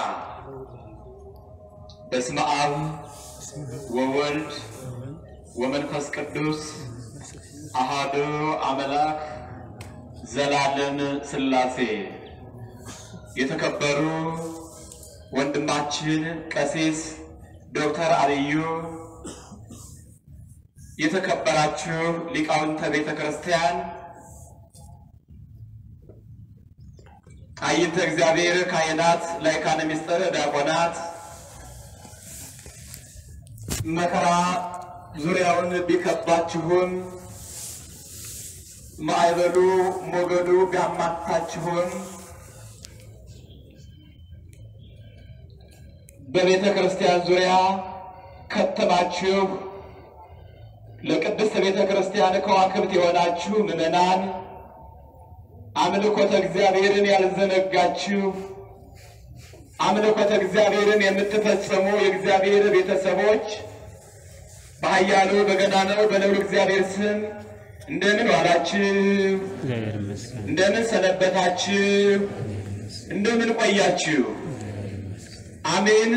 በስመ አብ ወወልድ ወመንፈስ ቅዱስ አሃዱ አምላክ ዘላለም ሥላሴ የተከበሩ ወንድማችን ቀሲስ ዶክተር አልዩ የተከበራችሁ ሊቃውንተ ቤተ ክርስቲያን አይንተ እግዚአብሔር ካህናት፣ ላይካነ ምስጢር ዲያቆናት መከራ ዙሪያውን ቢከባችሁም ማዕበሉ ሞገዱ ቢያማታችሁም በቤተ ክርስቲያን ዙሪያ ከተማችሁ ለቅድስት ቤተ ክርስቲያን ከዋክብት የሆናችሁ ምዕመናን አምልኮተ እግዚአብሔርን ያልዘነጋችሁ አምልኮተ እግዚአብሔርን የምትፈጽሙ የእግዚአብሔር ቤተሰቦች በኃያሉ በገናናው በልዑል እግዚአብሔር ስም እንደምን ዋላችሁ? እግዚአብሔር ይመስገን። እንደምን ሰነበታችሁ? እንደምን ቆያችሁ? አሜን።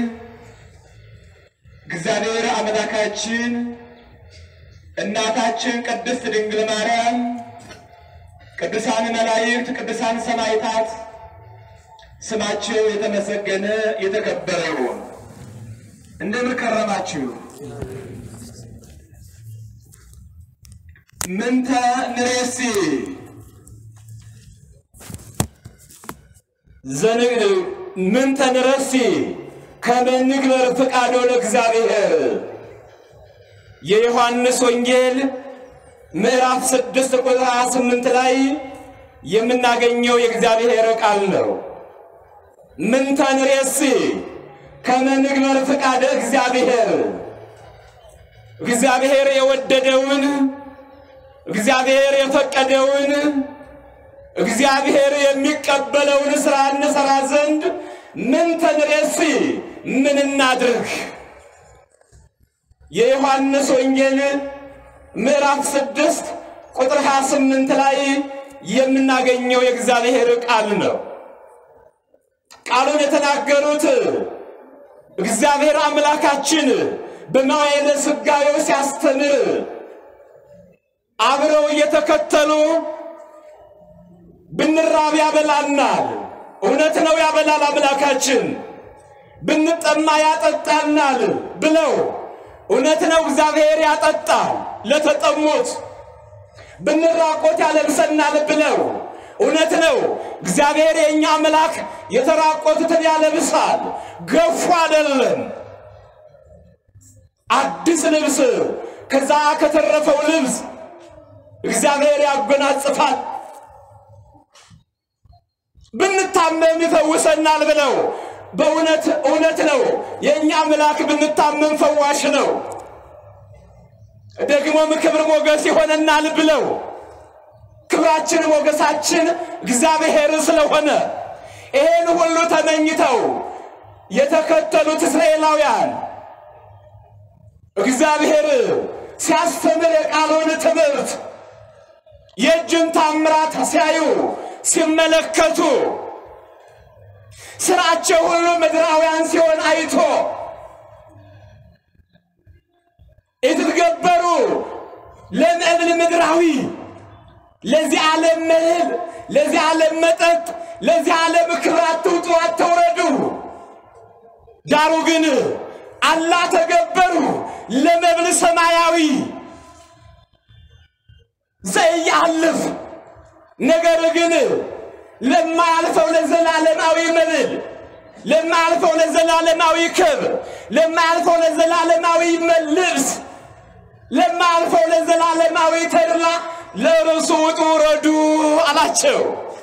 እግዚአብሔር አምላካችን እናታችን ቅድስት ድንግል ማርያም፣ ቅዱሳን መላእክት፣ ቅዱሳን ሰማዕታት ስማቸው የተመሰገነ የተከበረ ይሁን። እንደምን ከረማችሁ? ምንተ ንሬሲ ምንተ ንረሲ ከመ ንግበር ፍቃዶ ለእግዚአብሔር የዮሐንስ ወንጌል ምዕራፍ ስድስት ቁጥር 28 ላይ የምናገኘው የእግዚአብሔር ቃል ነው። ምንተ ንሬሲ ከመ ንግበር ፍቃደ እግዚአብሔር እግዚአብሔር የወደደውን እግዚአብሔር የፈቀደውን እግዚአብሔር የሚቀበለውን ሥራ እንሠራ ዘንድ ምን ተንሬሲ ምን እናድርግ? የዮሐንስ ወንጌል ምዕራፍ ስድስት ቁጥር 28 ላይ የምናገኘው የእግዚአብሔር ቃል ነው። ቃሉን የተናገሩት እግዚአብሔር አምላካችን በመዋዕለ ሥጋዌው ሲያስተምር አብረው እየተከተሉ ብንራብ ያበላናል። እውነት ነው፣ ያበላል አምላካችን። ብንጠማ ያጠጣናል ብለው እውነት ነው፣ እግዚአብሔር ያጠጣል ለተጠሙት። ብንራቆት ያለብሰናል ብለው እውነት ነው፣ እግዚአብሔር የእኛ አምላክ የተራቆቱትን ያለብሳል። ገፉ አይደለም አዲስ ልብስ ከዛ ከተረፈው ልብስ እግዚአብሔር ያጎናጽፋል። ብንታመም ይፈውሰናል ብለው በእውነት እውነት ነው። የእኛ አምላክ ብንታመም ፈዋሽ ነው። ደግሞም ክብር ሞገስ ይሆነናል ብለው ክብራችን ሞገሳችን እግዚአብሔር ስለሆነ ይሄን ሁሉ ተመኝተው የተከተሉት እስራኤላውያን እግዚአብሔር ሲያስተምር የቃሉን ትምህርት የእጁን ታምራት ሲያዩ ሲመለከቱ ስራቸው ሁሉ ምድራውያን ሲሆን አይቶ የተገበሩ ለመብል ምድራዊ ለዚህ ዓለም መብል፣ ለዚህ ዓለም መጠጥ፣ ለዚህ ዓለም ክብር አትውጡ አትውረዱ። ዳሩ ግን አላ ተገበሩ ለመብል ሰማያዊ ዘያልፍ ነገር ግን ለማያልፈው ለዘላለማዊ መብል ለማያልፈው ለዘላለማዊ ክብር ለማያልፈው ለዘላለማዊ ልብስ ለማያልፈው ለዘላለማዊ ተድላ ለርሱ ውጡ ውረዱ አላቸው።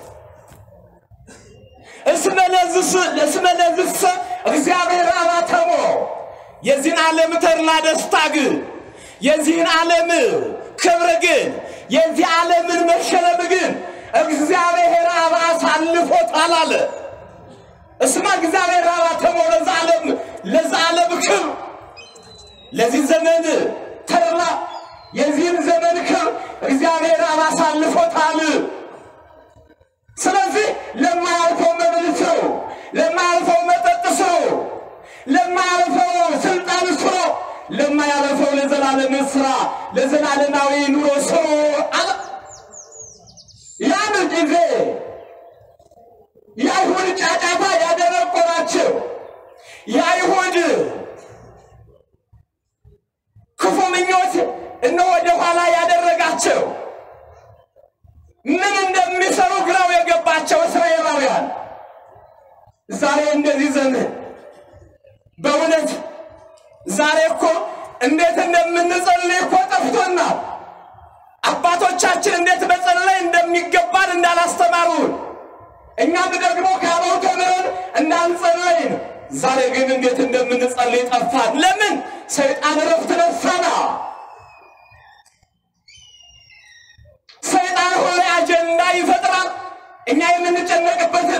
እስመ ለዝሰ እግዚአብሔር አባተሞ የዚህን ዓለም ተድላ ደስታ ግን የዚህን ዓለም ክብር ግን የዚህ ዓለምን መሸለም ግን እግዚአብሔር አብ አሳልፎታል አለ። እስማ እግዚአብሔር አብ አተሞ ለዛ ዓለም ለዛ ዓለም ክብር ለዚህ ዘመን ተድላ የዚህን ዘመን ክብር እግዚአብሔር አብ አሳልፎታል። ስለዚህ ለማያልፈው መብል ስሩ፣ ለማያልፈው መጠጥ ስሩ። ለማያለፈው ለዘላለም ስራ ለዘላለማዊ ኑሮ ስሩ አለ። ያን ጊዜ የአይሁድ ጫጫታ ያደረቆራቸው የአይሁድ ክፉ ምኞት እነ ወደ ኋላ ያደረጋቸው ምን እንደሚሰሩ ግራው የገባቸው እስራኤላውያን ዛሬ እንደዚህ ዘመን በእውነት ዛሬ እኮ እንዴት እንደምንጸልይ እኮ ጠፍቶናል። አባቶቻችን እንዴት መጸለይ እንደሚገባን እንዳላስተማሩን እኛም ደግሞ ከአበው ተምረን እንዳንጸለይን ዛሬ ግን እንዴት እንደምንጸልይ ጠፋን። ለምን? ሰይጣን እረፍት ነሳና። ሰይጣን ሁሌ አጀንዳ ይፈጥራል እኛ የምንጨነቅበትን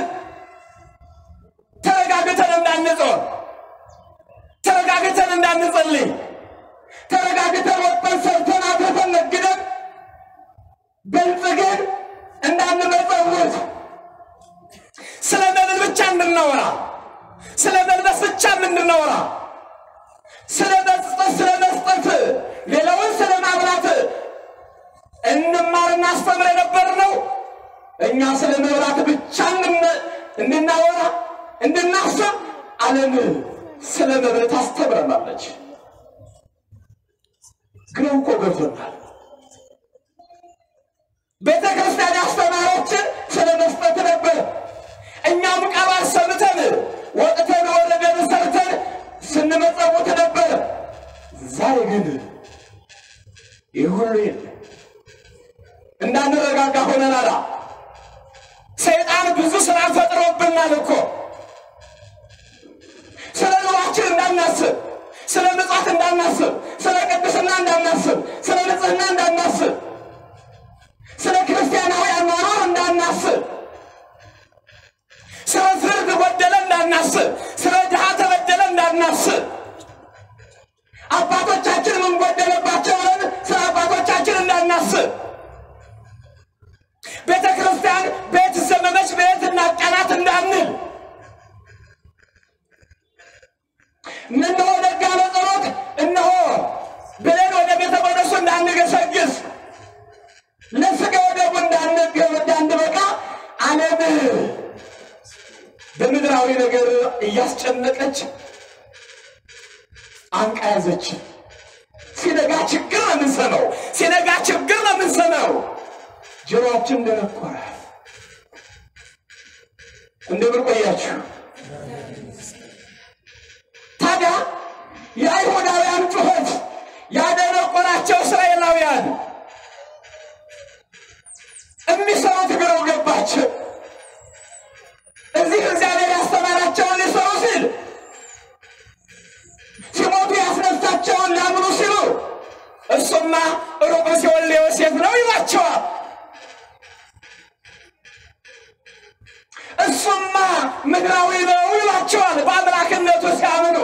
ተረጋግተን እንዳንጾም፣ ተረጋግተን እንዳንጸልይ፣ ተረጋግተን ወጥተን ሰርተን አትርፈን ነግደን በልጽገን እንዳንመጸውት ስለ መብል ብቻ እንድናወራ ስለ መልበስ ብቻ እንድናወራ ስለ መስጠት ስለ መስጠት ሌላውን ስለ ማብላት እንማር እናስተምር የነበር ነው። እኛ ስለ መብላት ብቻ እንድን- እንድናወራ እንድናስብ ዓለም ስለ መብል ታስተምረናለች። ግን እኮ ገብቶናል። ቤተ ክርስቲያን ያስተማረችን ስለ መስጠት ነበር። እኛም ቃሏን ሰምተን ወጥተን ወረደን ሰርተን ስንመጸውት ነበር። ዛሬ ግን ይህ ሁሉ የለም። እንዳንረጋጋ ሆነናል። ሰይጣን ብዙ ስራ ፈጥሮብናል እኮ ስለ ኑሯችን እንዳናስብ፣ ስለ ምጽዋት እንዳናስብ፣ ስለ ቅድስና እንዳናስብ፣ ስለ ንጽህና እንዳናስብ፣ ስለ ክርስቲያናዊ አኗኗር እንዳናስብ፣ ስለ ፍርድ ጎደለ እንዳናስብ፣ ስለ ድሃ ተበደለ እንዳናስብ፣ አባቶቻችን ምን ጎደለባቸው ብለን ስለ አባቶቻችን እንዳናስብ ቤተ ክርስቲያን ቤት ዘመመች ቤት እናቀናት እንዳንል እነሆ ነጋለ ጸሎት እነሆ ብለን ወደ ቤተ መቅደሱ እንዳንገሰግስ ለስጋ ወደቡ እንዳንገብ እንዳንበቃ ዓለም በምድራዊ ነገር እያስጨነቀች አንቃ ያዘች። ሲነጋ ችግር ነው የምንሰማው። ሲነጋ ችግር ነው የምንሰማው። ጆሮአችን ደነቆረ። እንደምን ቆያችሁ? ታዲያ የአይሁዳውያን ጩኸት ያደነቆራቸው እስራኤላውያን የሚሰሩት ግረው ገባቸው። እዚህ እግዚአብሔር ያስተማራቸውን ሊሰሩ ሲል ሲሞቱ ያስነሳቸውን ሊያምኑ ሲሉ እሱማ ሩቅ ሲሆን ለዮሴፍ ነው ይሏቸዋል። እሱማ ምድራዊ ነው ይሏቸዋል። በአምላክነቱ ሲያምኑ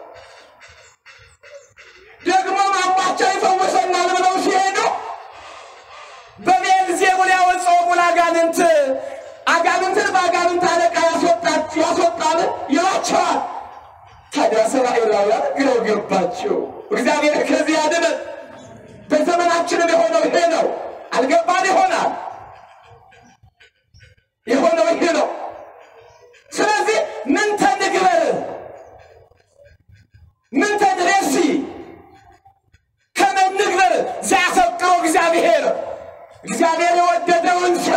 ደግሞ አምባቸው ይፈውሰናል ብለው ሲሄዱ በቤልዜቡል ያወጣውን አጋንንት አጋንንትን በአጋንንት አለቃ ያስወጣች ያስወጣል ይሏቸዋል። ታዲያ እስራኤላውያን ግረው ገባቸው። እግዚአብሔር ከዚህ ያድነን። በዘመናችንም የሆነው ይሄ ነው። አልገባን ይሆናል የሆነው ይሄ ነው። ስለዚህ ምን ተንግበር ምን ተድሬሲ ከመንግበር ዘያፈቅሮ እግዚአብሔር እግዚአብሔር የወደደውን ስራ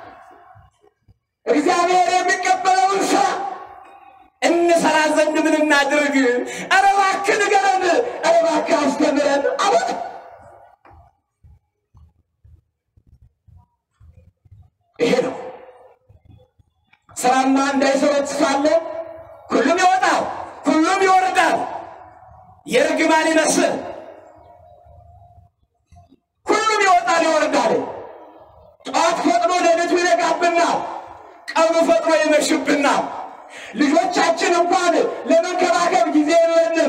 እግዚአብሔር የሚቀበለውን ስራ እንሰራ ዘንድ ምን እናድርግ? ኧረ እባክህ ንገረን፣ ኧረ እባክህ አስተምረን አሉት። ይሄ ነው ስራማ እንዳይሰሩት ሳለ ሁሉም ይወጣል፣ ሁሉም ይወርዳል። የእርግማን ይመስል ሁሉም ይወጣል ይወርዳል። ጠዋት ፈጥኖ ሌሊቱ ይነጋብናል፣ ቀኑ ፈጥኖ ይመሽብናል። ልጆቻችን እንኳን ለመንከባከብ ጊዜ የለንም።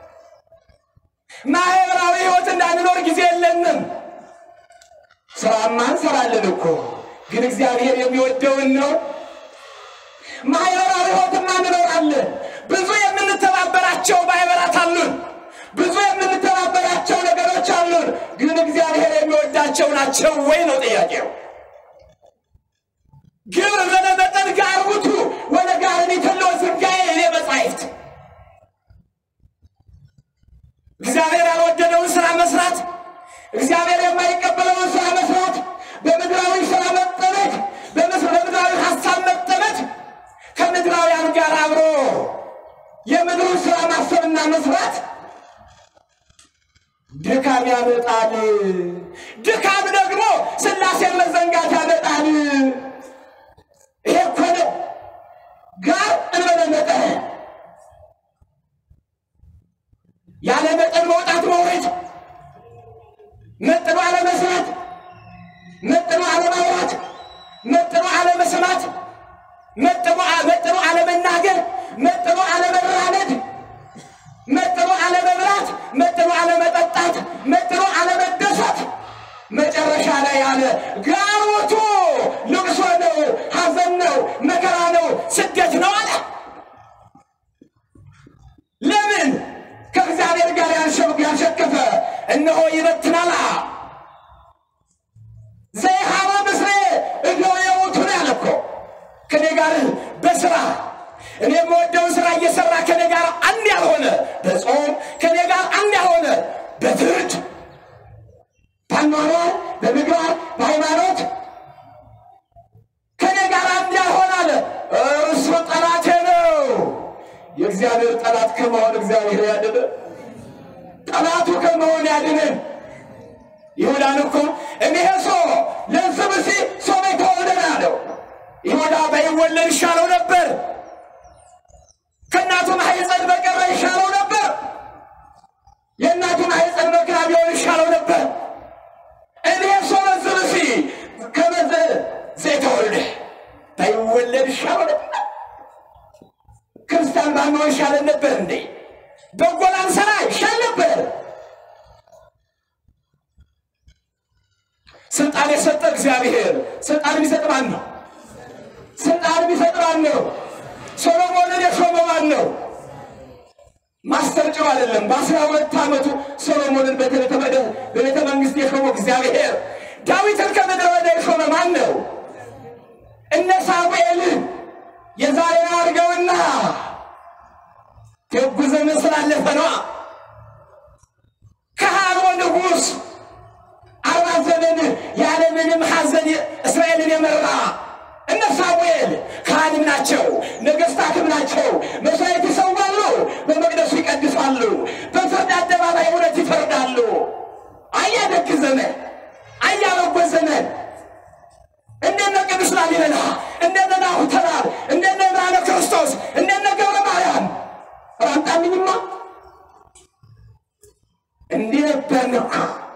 ማህበራዊ ህይወት እንዳንኖር ጊዜ የለንም። ስራማ እንሰራለን እኮ ግን እግዚአብሔር የሚወደውን ነው። ማህበራዊ ህይወትማ እንኖራለን። ብዙ የምንተባበራቸው ማህበራት አሉን። ብዙ የምን ናቸው ወይ ነው ጥያቄው። ግብር በለመጠን ጋር ውቱ ወደ ጋርን የተለው ዝጋዬ እኔ መጻሕፍት እግዚአብሔር ያልወደደውን ስራ መስራት፣ እግዚአብሔር የማይቀበለውን ስራ መስራት፣ በምድራዊ ስራ መጠመድ፣ በምስ- በምድራዊ ሀሳብ መጠመድ፣ ከምድራውያን ጋር አብሮ የምድሩን ስራ ማሰብና መስራት ድካም ያመጣል። ድካም ደግሞ ሥላሴን መዘንጋት ያመጣል። ይሄ እኮ ነው ጋር እንበለ መጠን ያለ መጠን መውጣት መውረድ፣ መጥኖ አለመስራት፣ መጥኖ አለማውራት፣ መጥኖ አለመስማት፣ መጥኖ መጥኖ አለመናገር፣ መጥኖ አለመራመድ፣ መጥኖ አለመብላት፣ መጥኖ አለመጠጣት፣ መጥኖ አለመደሰት፣ መጨረሻ ላይ ያለ ጋሮቱ ልቅሶ ነው፣ ሐዘን ነው፣ መከራ ነው፣ ስደት ነው አለ። ለምን ከእግዚአብሔር ጋር ያልሸ- ያልሸከፈ እነሆ ይበትናል። ዘይሃባ ምስሌ እነሆ የውቱን ያለ እኮ ከኔ ጋር በስራ እኔ የምወደውን ስራ እየሰራ ከኔ ጋር አንድ ያልሆነ በጾም ከኔ ጋር አንድ ያልሆነ በፍርድ በአኗኗር በምግባር በሃይማኖት ከኔ ጋር አንድ ያልሆነ አለ እርሱ ጠላቴ ነው። የእግዚአብሔር ጠላት ከመሆን እግዚአብሔር ያድነ። ጠላቱ ከመሆን ያድነን። ይሁዳን እኮ እኒሄ ሶ ለንስብ ሲ ሶ የተወለደ አለው። ይሁዳ ባይወለድ ይሻለው ነበር። ከእናቱ ማህፀን በቀረ ይሻለው ነበር። የእናቱ ማህፀን መከራ ቢሆን ይሻለው ነበር። እኒሄ ሶ ለንስብ ሲ ከመዘ ዘይተወልደ ባይወለድ ይሻለው ነበር። ክርስቲያን ባንሆን ይሻለን ነበር እንዴ? በጎ ላንሰራ ይሻል ነበር። ስልጣን የሰጠ እግዚአብሔር ስልጣን የሚሰጥ ማን ነው? ስልጣን የሚሰጥ ማን ነው? ሶሎሞንን የሾመ ማን ነው? ማስተር ጭው አይደለም። በአስራ ሁለት ዓመቱ ሶሎሞንን በቤተ መቅደስ በቤተ መንግስት የሾመው እግዚአብሔር ዳዊትን ከምድረ በዳ የሾመ ማን ነው? እነ ሳሙኤልን የዛሬን አድርገውና ደጉ ዘመን ስላለፈ ነዋ። ካህኑ ንጉሥ አርባ ዘመን ያለምንም ሐዘን እስራኤልን የመራ እነ ሳሙኤል ካህንም ናቸው፣ ነገሥታትም ናቸው። መሥዋዕት ይሰዋሉ፣ በመቅደሱ ይቀድሳሉ፣ በፍርድ አደባባይ እውነት ይፈርዳሉ። አያ ደግ ዘመን፣ አያ በጎ ዘመን እንደነ ቅዱስ ላሊበላ እንደነ ናሁ ተራር እንደነ ብርሃነ ክርስቶስ እንደነ ገብረ ማርያም ራምጣልኝማ እንዲህ ነበርን እኮ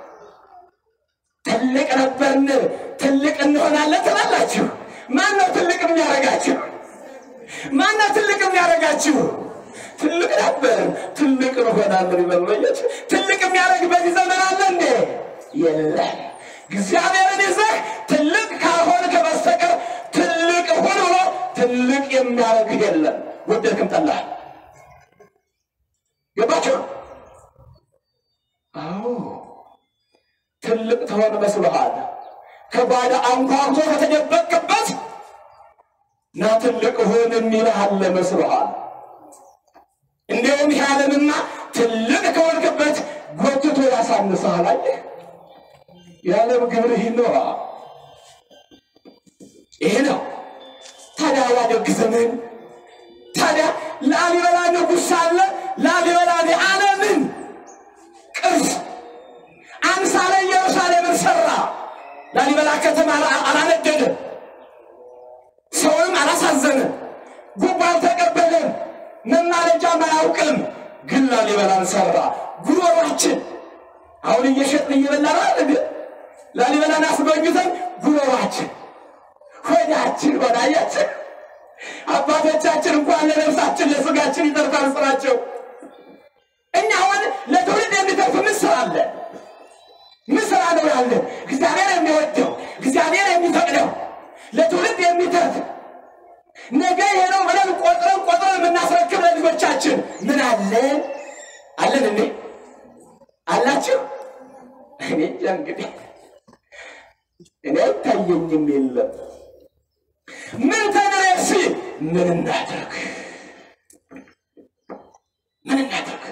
ትልቅ ነበርን ትልቅ እንሆናለን ትላላችሁ ማን ነው ትልቅ የሚያደርጋችሁ ማን ነው ትልቅ የሚያደርጋችሁ ትልቅ ነበርን ትልቅ እንሆናለን ይበልበየች ትልቅ የሚያደርግ በዚህ ዘመን አለ እንዴ የለም እግዚአብሔርን ይዘህ ትልቅ ካልሆንክ በስተቀር ትልቅ ሁን ብሎ ትልቅ የሚያደርግ የለም። ወደድክም ጠላህ። ገባችሁ? አዎ ትልቅ ትሆን መስሎሃል። ከባዳ አንኳኩቶ ከተደበቅበት ና ትልቅ ሁን የሚልህ አለ መስሎሃል። እንዲሁም ይህ ዓለምና ትልቅ ከሆንክበት ጎትቶ ያሳንስሃል። አየህ የዓለም ግብር ይህ ነው። ይሄ ነው ታዲያ ያደግ ዘመን ታዲያ ላሊበላ ንጉሥ ሳለ ላሊበላ የዓለምን ቅርስ አምሳለ ኢየሩሳሌምን ሰራ። ላሊበላ ከተማ አላነደደ፣ ሰውንም አላሳዘነ፣ ጉቦ አልተቀበለም፣ መማለጃም አያውቅም። ግን ላሊበላን ሰራ። ጉሮሯችን አሁን እየሸጥን እየበላን አይደል? ላሊበላን አስጎብኝተን ጉሮሯችን ሆዳችን ሆዳያችን አባቶቻችን እንኳን ለነፍሳችን ለስጋችን ይተርፋል ስራቸው። እኛ አሁን ለትውልድ የሚተርፍ ምን ስራ አለ? ምን ስራ ነው ያለ? እግዚአብሔር የሚወደው እግዚአብሔር የሚፈቅደው ለትውልድ የሚተርፍ ነገ ይሄ ነው ብለን ቆጥረን ቆጥረን የምናስረክብ ለልጆቻችን ምን አለን? አለን እንዴ? አላችሁ? እኔ እንጃ እንግዲህ እኔ አይታየኝም የለም። ምን ተደረሲ ምን እናድርግ ምን እናድርግ?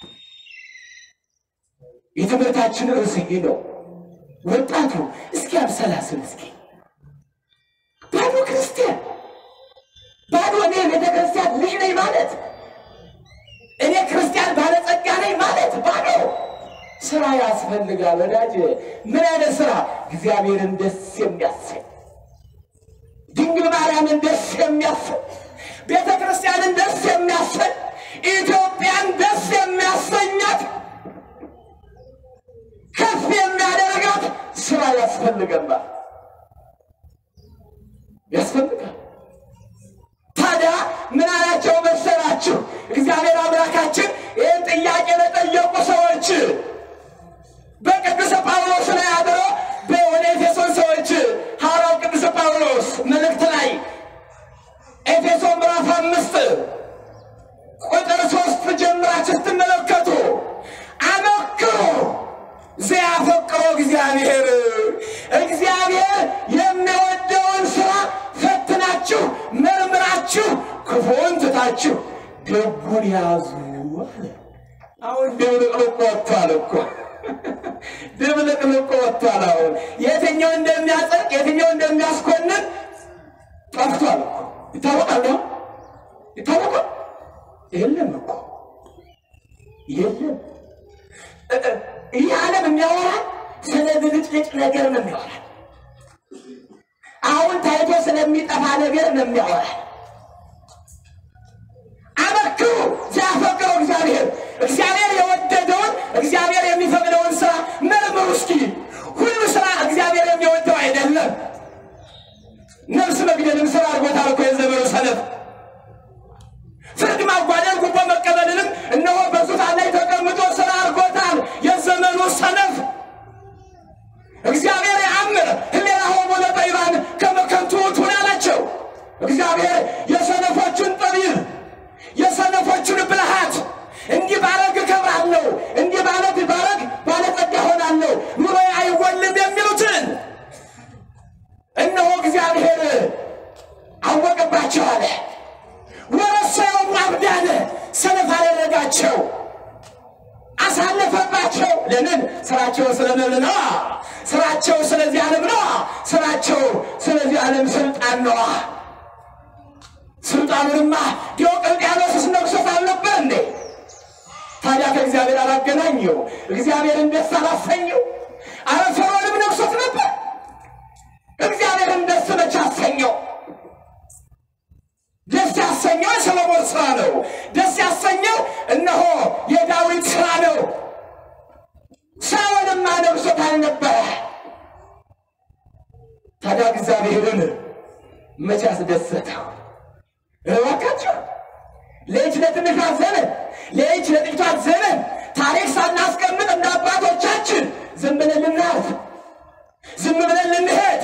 የትምህርታችን ርዕስ ይሄ ነው። ወጣቱ እስኪ አብሰላስል እስኪ ባዶ ክርስቲያን ባዶ እኔ ቤተ ክርስቲያን ልጅ ነኝ ማለት እኔ ክርስቲያን ባለጸጋ ነኝ ማለት ባዶ ስራ ያስፈልጋል ወዳጅ። ምን አይነት ስራ? እግዚአብሔርን ደስ የሚያሰኝ ድንግል ማርያምን ደስ የሚያሰኝ ቤተ ክርስቲያንን ደስ የሚያሰኝ ኢትዮጵያን ደስ የሚያሰኛት ከፍ የሚያደርጋት ስራ ያስፈልገናል ያስፈልጋል። ታዲያ ምን አላቸው መሰላችሁ? እግዚአብሔር አምላካችን ይህን ጥያቄ ለጠየቁ ሰዎች በቅዱስ ጳውሎስ ላይ አድሮ ወደ ኤፌሶን ሰዎች ሐዋርያው ቅዱስ ጳውሎስ መልእክት ላይ ኤፌሶን ምዕራፍ አምስት ቁጥር ሶስት ጀምራችሁ ስትመለከቱ አመክሮ ዘያፈቅሮ እግዚአብሔር እግዚአብሔር የሚወደውን ስራ ፈትናችሁ መርምራችሁ ክፉን ትታችሁ ደጉን ያዙ አለ። አሁን ድብልቅልቅ ወጥቷል እኮ ድብልቅልቅ ወጥቷል። አሁን የትኛው እንደሚያጸድቅ የትኛው እንደሚያስኮንን ጠፍቷል እኮ ይታወቃል። ነው ይታወቃል። የለም እኮ የለም። ይህ ዓለም የሚያወራ ስለ ብልጭልጭ ነገር ነው የሚያወራ። አሁን ታይቶ ስለሚጠፋ ነገር ነው የሚያወራ። አመክሩ ሲያፈቅረው እግዚአብሔር እግዚአብሔር የወደደውን እግዚአብሔር የሚፈቅደውን ስራ መርምሩ እስኪ። ሁሉ ስራ እግዚአብሔር የሚወደው አይደለም። ነፍስ መግደልም ስራ አድርጎታል እኮ የዘመኑ ሰነፍ። ፍርድ ማጓደል፣ ጉቦ መቀበልንም እነሆ በዙፋን ላይ ተቀምጦ ስራ አድርጎታል የዘመኑ ሰነፍ። እግዚአብሔር ያምር ህሌናሆሙ ለጠቢባን ከመ ከንቱ ውእቱ አላቸው። እግዚአብሔር የሰነፎቹን ጠቢብ የሰነፎቹን ብልሃት እንዲህ ባረግ እከብራለሁ፣ እንዲህ ባረግ ባረግ ባለጸጋ ሆናለሁ፣ ኑሮዬ አይጎልም የሚሉትን እነሆ እግዚአብሔር አወቀባቸው አለ። ወረሰዮም አብዳነ ሰነፍ አደረጋቸው፣ አሳለፈባቸው። ለምን? ስራቸው ስለምን ነዋ። ስራቸው ስለዚህ ዓለም ነዋ። ስራቸው ስለዚህ ዓለም ስልጣን ነዋ። ስልጣኑንማ ዲዮቅልጥያኖስስ ነግሶት አልነበር እንዴ? ታዲያ ከእግዚአብሔር አላገናኘው? እግዚአብሔርን ደስ አላሰኘው? አረ ፈርዖንም ነግሶት ነበር። እግዚአብሔርን ደስ መቼ አሰኘው? ደስ ያሰኘው የሰሎሞን ስራ ነው። ደስ ያሰኘው እነሆ የዳዊት ስራ ነው። ሳኦልማ ነግሶት አልነበረ? ታዲያ እግዚአብሔርን መቼ አስደሰተው? እባካችሁ ለይች ለትንሿ ዘመን ለይች ለጥቂቷ ዘመን ታሪክ ሳናስቀምጥ እንደ አባቶቻችን ዝም ብለን ልናልፍ ዝም ብለን ልንሄድ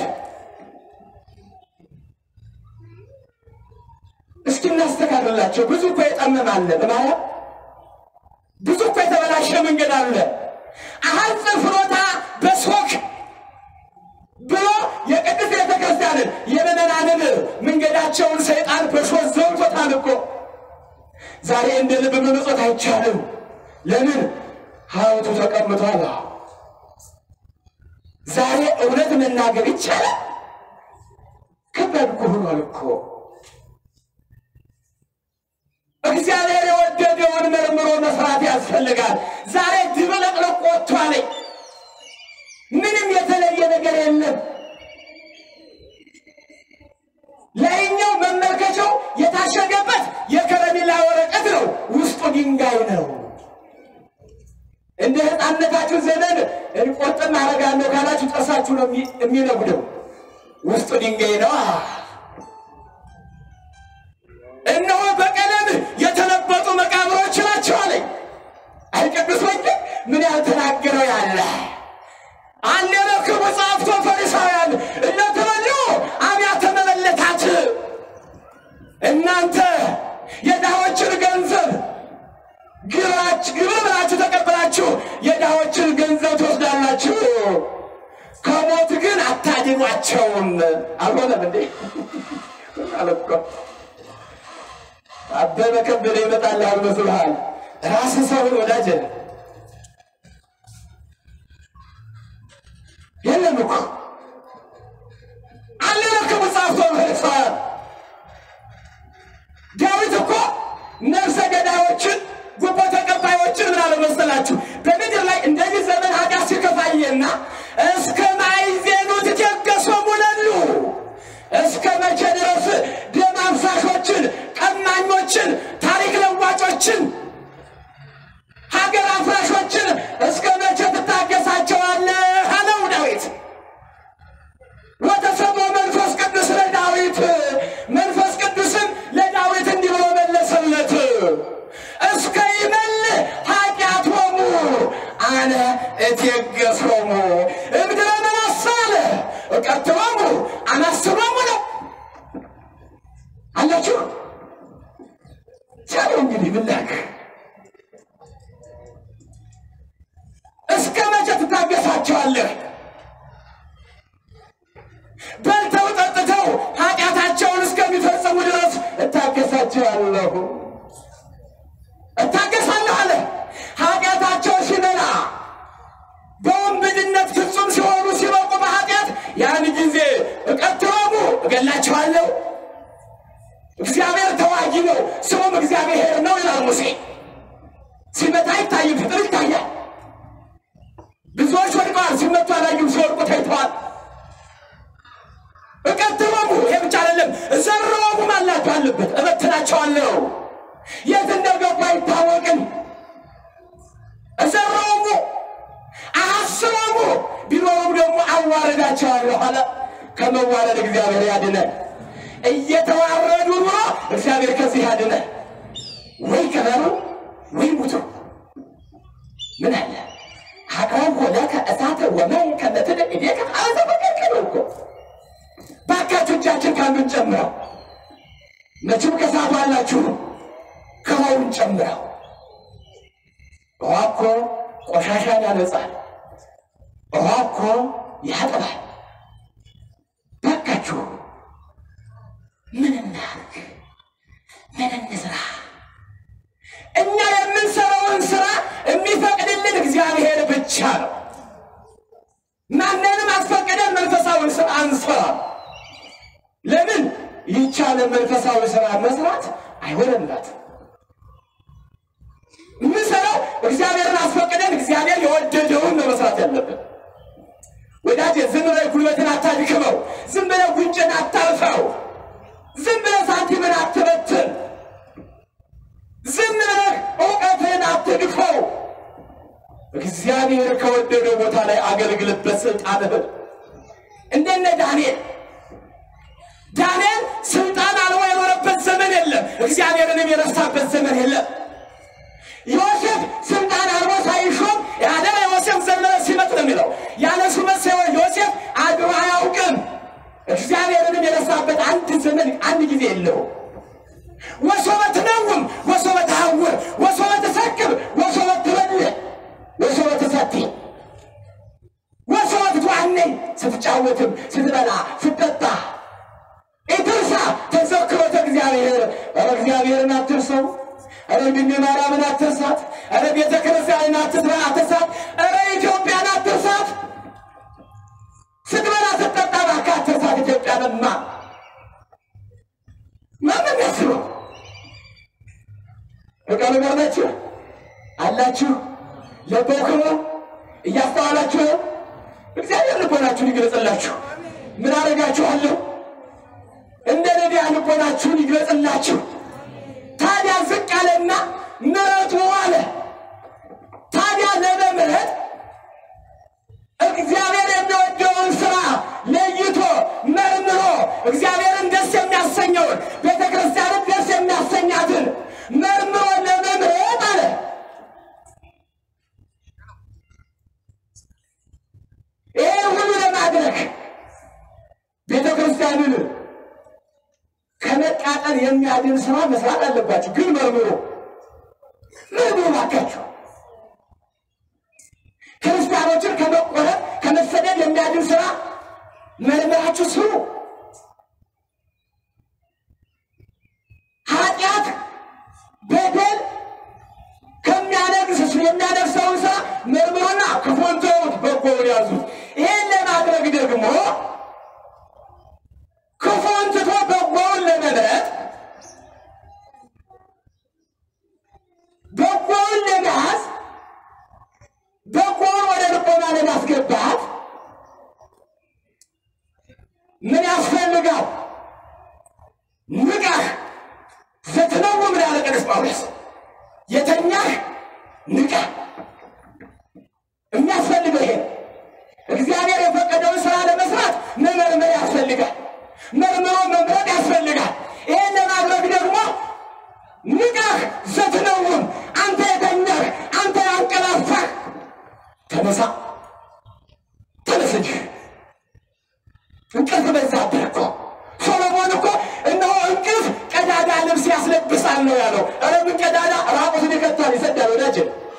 እስኪ እናስተካክላቸው። ብዙ እኮ የጠመም አለ በማለት ብዙ እኮ የተበላሸ መንገድ አለ። አሐጽ ፍኖታ በሶክ ብሎ የቅድስት ቤተ ክርስቲያንን የምዕመናንን መንገዳቸውን ሰይጣን በሾህ ዘውቶታል እኮ። ዛሬ እንደ ልብ መመጾት አይቻልም። ለምን? ሐውልቱ ተቀምጧል። ዛሬ እውነት መናገር ይቻላል። ከባድ እኮ ሆኗል እኮ። እግዚአብሔር የወደደውን መርምሮ መስራት ያስፈልጋል። ዛሬ ድብልቅልቅ ወጥቷል። ምንም የተለየ ነገር የለም። ላይኛው መመልከቻው የታሸገበት የከረሜላ ወረቀት ነው፣ ውስጡ ድንጋይ ነው። እንደ ሕፃንነታችሁ ዘመን እንቆርጥም አደርጋለሁ ካላችሁ ጥርሳችሁ ነው የሚነጉደው። ውስጡ ድንጋይ ነው። እነሆ በቀለም የተለበጡ መቃብሮች ናቸው አለኝ። አይ ቅዱስ ወንጌል ምን ያልተናገረው ያለ አለረክቡ ጸሐፍቶ ፈሪሳውያን እለትበሉ አብያተ መበለታት እናንተ የድሆችን ገንዘብ ግራች ግብር ብላችሁ ተቀብላችሁ የድሆችን ገንዘብ ትወስዳላችሁ፣ ከሞት ግን አታድኑ አልተዋቸውም። አልሆነም እንዴ? አለ እኮ አበበ ከበደ ይመጣልሃል መስሎሃል? ራስህ ሰውን ወዳጅ የለም እኮ አለረክቡ ጻፍቶ መልሰዋል። ዳዊት እኮ ነፍሰ ገዳዮችን ጉቦ ተቀባዮችን ምን አለ መሰላችሁ? በምድር ላይ እንደዚህ ዘመን ኃጢአት ሲከፋየና እስከ ማዕዜኑ ትቴገሶሙ ለሉ እስከ መቼ ድረስ ደም አፍሳሾችን፣ ቀማኞችን፣ ታሪክ ለዋጮችን፣ ሀገር አፍራሾችን እስከ መቼ ትታገሳቸዋለህ? አለው ዳዊት። ወተሰሞ መንፈስ ቅዱስ ለዳዊት መንፈስ ቅዱስም ለዳዊት እንዲህ ብሎ መለሰለት፣ እስከ ይመልእ ኃጢአቶሙ አነ እቴገሶሙ እምድረ መናሳለ እቀትሎሙ አናስሮሙ ነው አላችሁ። ቻለው እንግዲህ ብላክ እስከ መቼ ትታገሳቸዋለህ? በልተው ጠጥተው ኃጢአታቸውን እስከሚፈጽሙ ድረስ እታገሳቸዋለሁ እታገሳለሁ አለ። ኃጢአታቸው ሲበላ በወንብድነት ፍጹም ሲሆኑ ሲበቁ በኃጢአት ያን ጊዜ እቀትሎሙ እገላቸዋለሁ። እግዚአብሔር ተዋጊ ነው፣ ስሙም እግዚአብሔር ነው ይላል ሙሴ። ሲመታ አይታይም፣ ፍጥር ይታያል። ብዙዎች ወድቀዋል፣ ሲመቱ አላዩም፣ ሲወድቁ ታይተዋል። እቀትሎሙ ይሄ ብቻ አይደለም፣ እዘርሮሙ ማላቸው አለበት፣ እበትናቸዋለሁ። የት እንደገቡ አይታወቅም። እዘርሮሙ አሐስሮሙ ቢኖሩም ደግሞ አዋረዳቸዋለሁ አለ። ከመዋረድ እግዚአብሔር ያድነን። እየተዋረዱ ኑሮ እግዚአብሔር ከዚህ ያድነን። ወይ ከበሩ ወይ ሙቱ። ምን አለ አቅረብኩ ለከ እሳተ ወማይ ከመ ትድዕ እዴከ አዘ በቀልከለው እኮ ባካችሁ እጃችን ካሉን ጨምረው መቼም ከሳቱ አላችሁ ከሆኑን ጨምረው ውሃ እኮ ቆሻሻን ያነጻል። ውሃ እኮ ያጥባል። ባካችሁ ምን እናድርግ? ምን እንስራ? እኛ የምንሰራውን ስራ የሚፈቅድልን እግዚአብሔር ብቻ ነው። ማንንም አስፈቅደን መንፈሳዊ ስራ አንሰራም። ለምን ይቻለ መንፈሳዊ ስራ መስራት አይሆንላት። የምንሰራው እግዚአብሔርን አስፈቅደን እግዚአብሔር የወደደውን ነው መስራት ያለብን። ወዳጄ ዝም ብለህ ጉልበትን አታድክመው። ዝም ብለህ ጉንጭን አታልፈው። ዝም ብለህ ሳንቲምን አትበትን። ዝም ብለህ እውቀትህን አትድፈው። እግዚአብሔር ከወደደው ቦታ ላይ አገልግልበት ስልጣንህን። እንደነ ዳንኤል ዳንኤል ስልጣን አልቦ የኖረበት ዘመን የለም። እግዚአብሔርንም የረሳበት ዘመን የለም። ዮሴፍ ስልጣን አልቦ ሳይሾም ያለ ዮሴፍ ዘመነ ሲመጥ ነው የሚለው ያለ ሹመት ሳይሆን ዮሴፍ አድሮ አያውቅም። እግዚአብሔርንም የረሳበት አንድ ዘመን አንድ ጊዜ የለውም። ወሶበ ትነውም ወሶበ ተሐውር ወሶበ ትሰክር ወሶበ ትበልዕ ወሶበ ትሰቲ ወሶበ ትትዋነይ ስትጫወትም ስትበላ ስትጠጣ ኢትርሳ ተዘክሮተ እግዚአብሔር። ኧረ እግዚአብሔርን አትርሰው። ኧረ ድንግል ማርያምን አትርሳት። ኧረ ቤተ ክርስቲያንን አትስራ አትርሳት። ኧረ ኢትዮጵያን አትርሳት። ስትበላ ስትጠጣ እባክህ አትርሳት ኢትዮጵያንማ። ማንም ያስበው በቃ ነገር ናችሁ አላችሁ ለበክሮ እያስተዋላችሁ እግዚአብሔር ልቦናችሁን ይግለጽላችሁ። ምን አደርጋችኋለሁ? እንደ ነቢያ ልቦናችሁን ይግለጽላችሁ። ታዲያ ዝቅ አለና ምሕረቱ አለ። ታዲያ ለመምሕረት እግዚአብሔር የሚወደውን ስራ ለይቶ መርምሮ እግዚአብሔርን ደስ የሚያሰኘውን ቤተ ክርስቲያንን ደስ የሚያሰኛትን መርምሮ ለመምሕረት አለ ይህ ሁሉ ለማድረግ ቤተ ክርስቲያንን ከመቃጠል የሚያድን ስራ መስራት አለባችሁ። ግን መርምሮ መርምሮ ባካችሁ ክርስቲያኖችን ከመቆረጥ ከመሰደድ የሚያድን ስራ መርምራችሁ ስሩ። ኃጢአት በደል ከሚያነግስ የሚያነግሰውን ስራ መርምሩና ክፉን ተዉት፣ በጎውን ያዙት። ይህን ለማድረግ ደግሞ ክፉን ትቶ በጎውን ለመምረጥ በጎውን ለመያዝ በጎውን ወደ ልቦና ለማስገባት ምን ያስፈልጋል? ንቃህ ዘትነውም ያለ ቅዱስ ጳውሎስ የተኛህ ንቃ። የሚያስፈልገው ይሄ ነው። እግዚአብሔር የፈቀደውን ስራ ለመስራት መመርመር ያስፈልጋል። መርምሮ መምረጥ ያስፈልጋል። ይሄን ለማድረግ ደግሞ ንቃህ ዘትነውም፣ አንተ የተኛህ አንተ ያንቀላፋህ ተነሳ፣ ተነስ እንጂ እንቅልፍ በዛብህ እኮ። ሶሎሞን እኮ እነሆ እንቅልፍ ቀዳዳ ልብስ ያስለብሳል ነው ያለው። ኧረ ምን ቀዳዳ ራቁትን ይከታል ይሰዳል። ወዳጅ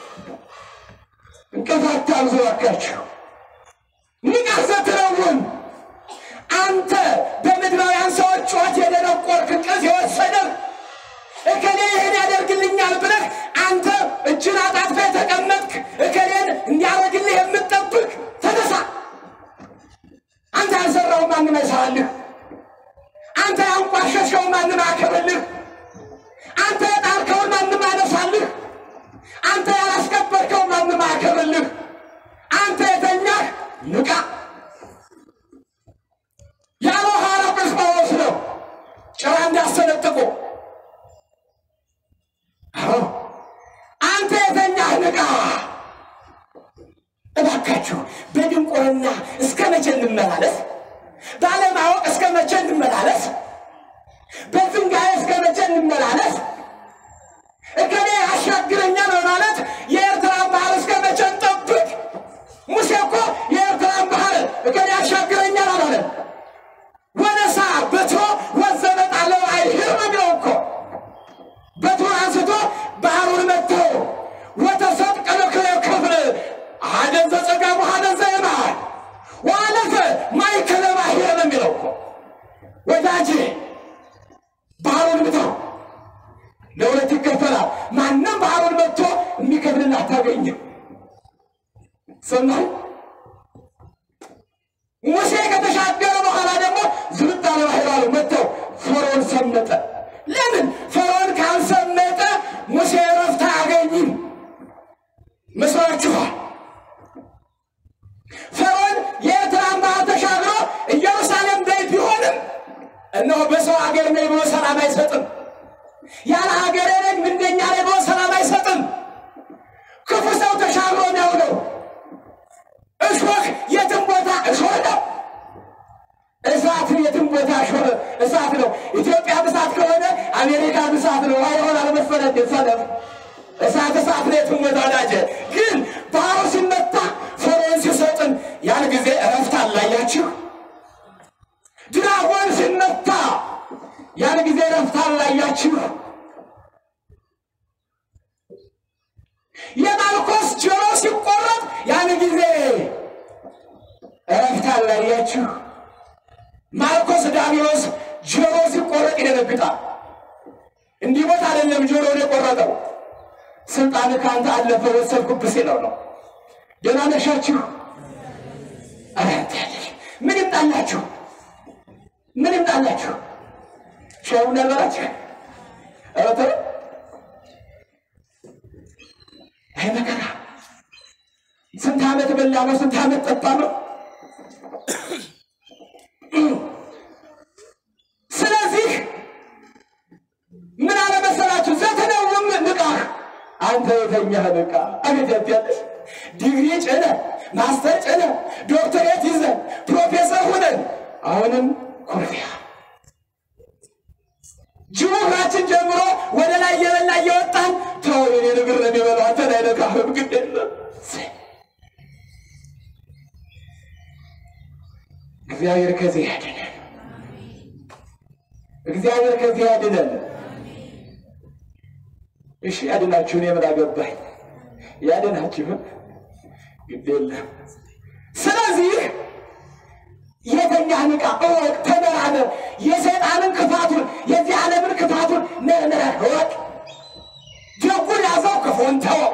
እንቅልፍ አታብዙ እባካችሁ። ንቃህ ዘትነውም አንተ በምድራውያን ሰዎች ጩኸት የደነቆርክ እንቅልፍ የወሰደህ እከሌ ይህን ያደርግልኛል ብለህ አንተ እጅን አጣጥፈህ የተቀመጥክ እከሌን እንዲያደርግልህ የምትጠብቅ ተነሳ። አንተ ያልሰራው ማንም አይሰራልህ። አንተ ያንቋሸሸው ማንም አያከብርልህ። አንተ የጣልከውን ማንም አያነሳልህ። አንተ ያላስከበርከው ማንም አያከብርልህ። አንተ የተኛህ ንቃ ያለው ሐዋርያው ቅዱስ ጳውሎስ ነው። ጭራ እንዳሰነጥቁ አዎ አንተ የተኛህ ንቃ። እባካችሁ በድንቁርና እስከ መቼ እንመላለስ? ባለማወቅ እስከ መቼ እንመላለስ? በዝንጋዬ እስከ መቼ እንመላለስ? እከሌ ያሻግረኛል በማለት የኤርትራን ባህር እስከ መቼ እንጠብቅ? ሙሴ እኮ የኤርትራን ባህር እከሌ ያሻግረኛል አላለም። ወነሳ በትሮ ወዘመጣለው አይሂር ነው የሚለው እኮ በትሩን አንስቶ ባህሩን መተው ወተሰጥ ቀለክለ ክፍል አደን ዘጸጋሙ አደን ዘየማን ዋለፈ ማይከለ ባሕር ነው የሚለው እኮ ወዳጄ ባህሩን ምተው ለሁለት ይከፈላል። ማንም ባህሩን መጥቶ የሚከፍልን አታገኝም። ሰማይ ሙሴ ከተሻገረ በኋላ ደግሞ ዝብጥ ያለ ባህር አሉ መጥተው ፈርዖን ሰመጠ። ለምን ፈርዖን ካልሰመጠ ሙሴ እረፍት አያገኝም መስሏችኋል? ፈርዖን የኤርትራን ባህር ተሻግሮ ኢየሩሳሌም ቤት ቢሆንም እነሆ በሰው ሀገር ነኝ ብሎ ሰላም አይሰጥም። ያለ ሀገሬ ነኝ ምንደኛ ላይ ብሎ ሰላም አይሰጥም። ክፉ ሰው ተሻግሮ ነው ነው እሾህ የትም ቦታ እሾህ ነው። እሳት የትም ቦታ እሾህ እሳት ነው። ኢትዮጵያ እሳት ከሆነ አሜሪካ እሳት ነው። አይሆን አለመሰለህ ሰለፍ እሳት እሳት ነው የትም ቦታ ወዳጀ። ግን ባህሩ ሲመታ ፈርዖን ሲሰጥን ያን ጊዜ እረፍት አላያችሁ። ድራጎን ሲመታ ያን ጊዜ እረፍት አላያችሁ። የማልኮስ ጆሮ ሲቆረጥ ያን ጊዜ እረፍት አላያችሁ። ማልኮስ ዳቢሎስ ጆሮ ሲቆረጥ ይደነግጣል። እንዲህ ቦታ አይደለም ጆሮን የቆረጠው ስልጣን ከአንተ አለፈ ወሰድኩብህ ሲለው ነው። ደህና ነሻችሁ? አራት ያለሽ ምን ይምጣላችሁ? ምን ይምጣላችሁ? ሻዩ ነበራችሁ? ኧረ ተው አይ መከራ! ስንት ዓመት በላ ነው? ስንት ዓመት ጠጣ ነው? ስለዚህ ምን አለ መሰላችሁ? ዘትነውም ንቃህ አንተ የተኛህ ንቃ። አቤት ያትያለሽ ዲግሪ ጭነ ማስተር ጭነ ዶክተሬት ይዘን ፕሮፌሰር ሁነን አሁንም ኩርፊያ ጅቡ እግራችን ጀምሮ ወደ ላይ እየበላ እየወጣን ተው የኔን እግር ነው የሚበላው አንተን አይነካህም ግድ የለም እግዚአብሔር ከዚህ ያድነን እግዚአብሔር ከዚህ ያድነን እሺ ያድናችሁ እኔ ምን አገባኝ ያድናችሁ ግድ የለም ስለዚህ የተኛህ ንቃ፣ እወቅ፣ ተመራመር። የሰይጣንን ክፋቱን የዚህ ዓለምን ክፋቱን መርምረህ እወቅ። ደጉን ያዘው፣ ክፉን ተወው።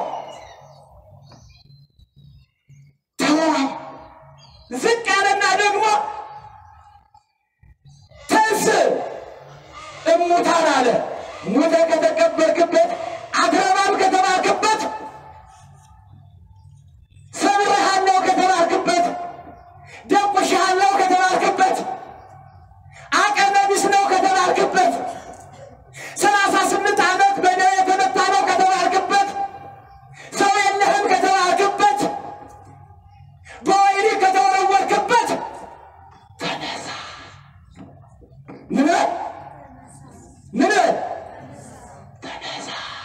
ተወዋል። ዝቅ ያለና ደግሞ ተንስ እሙታን አለ። ሙተ ከተቀበርክበት አትረባም ከተባልክበት ሰብሬሃለሁ ከተባልክበት ደቁሼሃለሁ ከተባልክበት አቅመ ቢስ ነው ከተባልክበት ሰላሳ ስምንት ዓመት በደዌ የተመታ ነው ከተባልክበት ሰው የለህም ከተባልክበት በወይኒ ከተወረወርክበት ተነሳ። ምን በል ምን በል ተነሳ።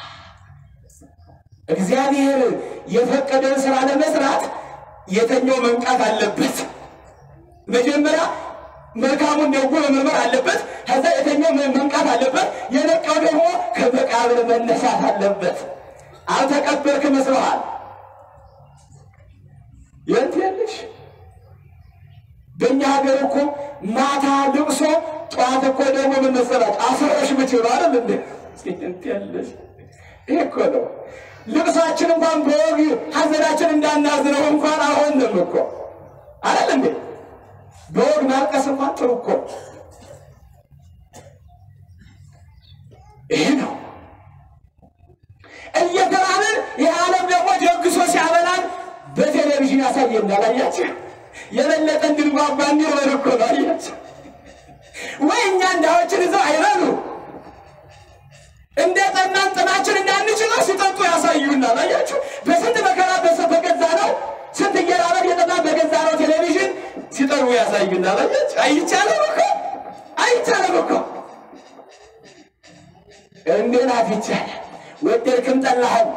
እግዚአብሔር የፈቀደውን ስራ ለመስራት የተኛው መንቃት አለበት። መጀመሪያ መልካሙን ደጉ መመርመር አለበት። ከዛ የተኛው መንቃት አለበት። የነቃው ደግሞ ከመቃብር መነሳት አለበት። አልተቀበርክ መስሎሃል? የት ያለሽ? በእኛ ሀገር እኮ ማታ ልቅሶ ጠዋት እኮ ደግሞ ምን መሰላችሁ አስረሽ ምችሉ አይደል እንዴ? የት ያለሽ? ይሄ እኮ ነው ልቅሷችን እንኳን በወግ ሀዘናችን እንዳናዝነው እንኳን አልሆንም እኮ አይደል እንዴ? በወግ ማልቀስ እንኳን ጥሩ እኮ ይሄ ነው። እየተባልን ይህ ዓለም ደግሞ ደግሶ ሲያበላን በቴሌቪዥን ያሳየናል። አያችሁ፣ የበለጠ እንድንጓጓ እንዲሆን እኮ ነው። አያችሁ ወይ እኛ እንዳዎችን ይዘው አይበሉ እንደ ጠናን ጥናችን እንዳንችለው ሲጠጡ ያሳዩናል። አያችሁ በስንት መከራ በሰ በገዛ ነው ስንት እየራበን የጠናን በገዛ ነው ቴሌቪዥን ሲጠሩ ያሳዩናል። አያችሁ አይቻልም እኮ አይቻልም እኮ እንዴት ይቻላል? ወደድክም ጠላህም።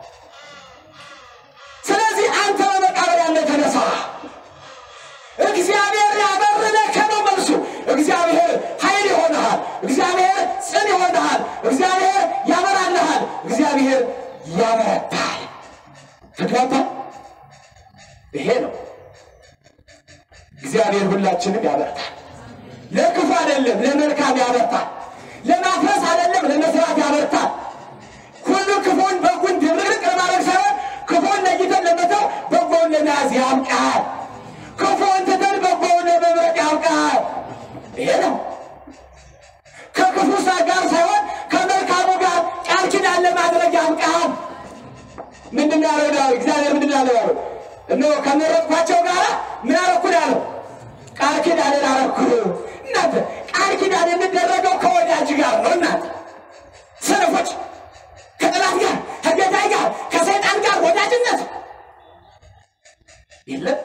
ስለዚህ አንተ በመቃብር ያለ ተነሳ። እግዚአብሔር ያበረደከ ነው መልሱ። እግዚአብሔር ኃይል ይሆንሃል። እግዚአብሔር ጽን ይሆንሃል። እግዚአብሔር ያበራልሃል። እግዚአብሔር ያበረታል። ተግባባ። ይሄ ነው እግዚአብሔር ሁላችንም ያበርታል። ለክፉ አይደለም ለመልካም ያበርታል። ለማፍረስ አይደለም ለመስራት ያበርታል። ሁሉ ክፉን በጉን ድብርቅ ለማድረግ ሳይሆን ክፉን ለይተን ለመተው በጎውን ለመያዝ ያብቃል። ክፉን ትተን በጎውን ለመምረጥ ያብቃል። ይሄ ነው ከክፉ ሳ ጋር ሳይሆን ከመልካሙ ጋር ቃል ኪዳን ለማድረግ ያብቃል። ምንድን ነው ያለው ዳዊት? እግዚአብሔር ምንድን ነው ያለው? እነሆ ከመረጥኳቸው ጋር ምን አረኩ ነው ያለው? ቃል ኪዳንን አረኩ። እናንተ ቃል ኪዳን የሚደረገው ከወዳጅ ጋር ነው። እናንተ ሰነፎች ከጠላት ጋር ከገዳይ ጋር ከሰይጣን ጋር ወዳጅነት የለም።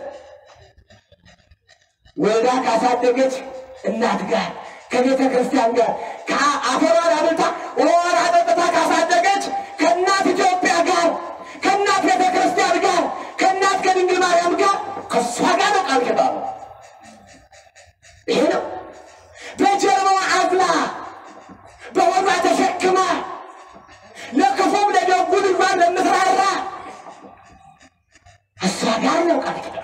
ወልዳ ካሳደገች እናት ጋር ከቤተ ክርስቲያን ጋር ከአፈሯን አብልታ ወራ ጠጥታ ካሳደገች ከእናት ኢትዮጵያ ጋር ከእናት ቤተ ክርስቲያን ጋር ከእናት ከድንግል ማርያም ጋር ከእሷ ጋር ነው ቃል ኪዳኑ። ይሄ ነው በጀርባዋ አዝላ በሆዷ ተሸክማ ለክፉም ለደጉ ልጇን ለምትራራ እሷ ጋር ነው ቃል ኪዳኑ።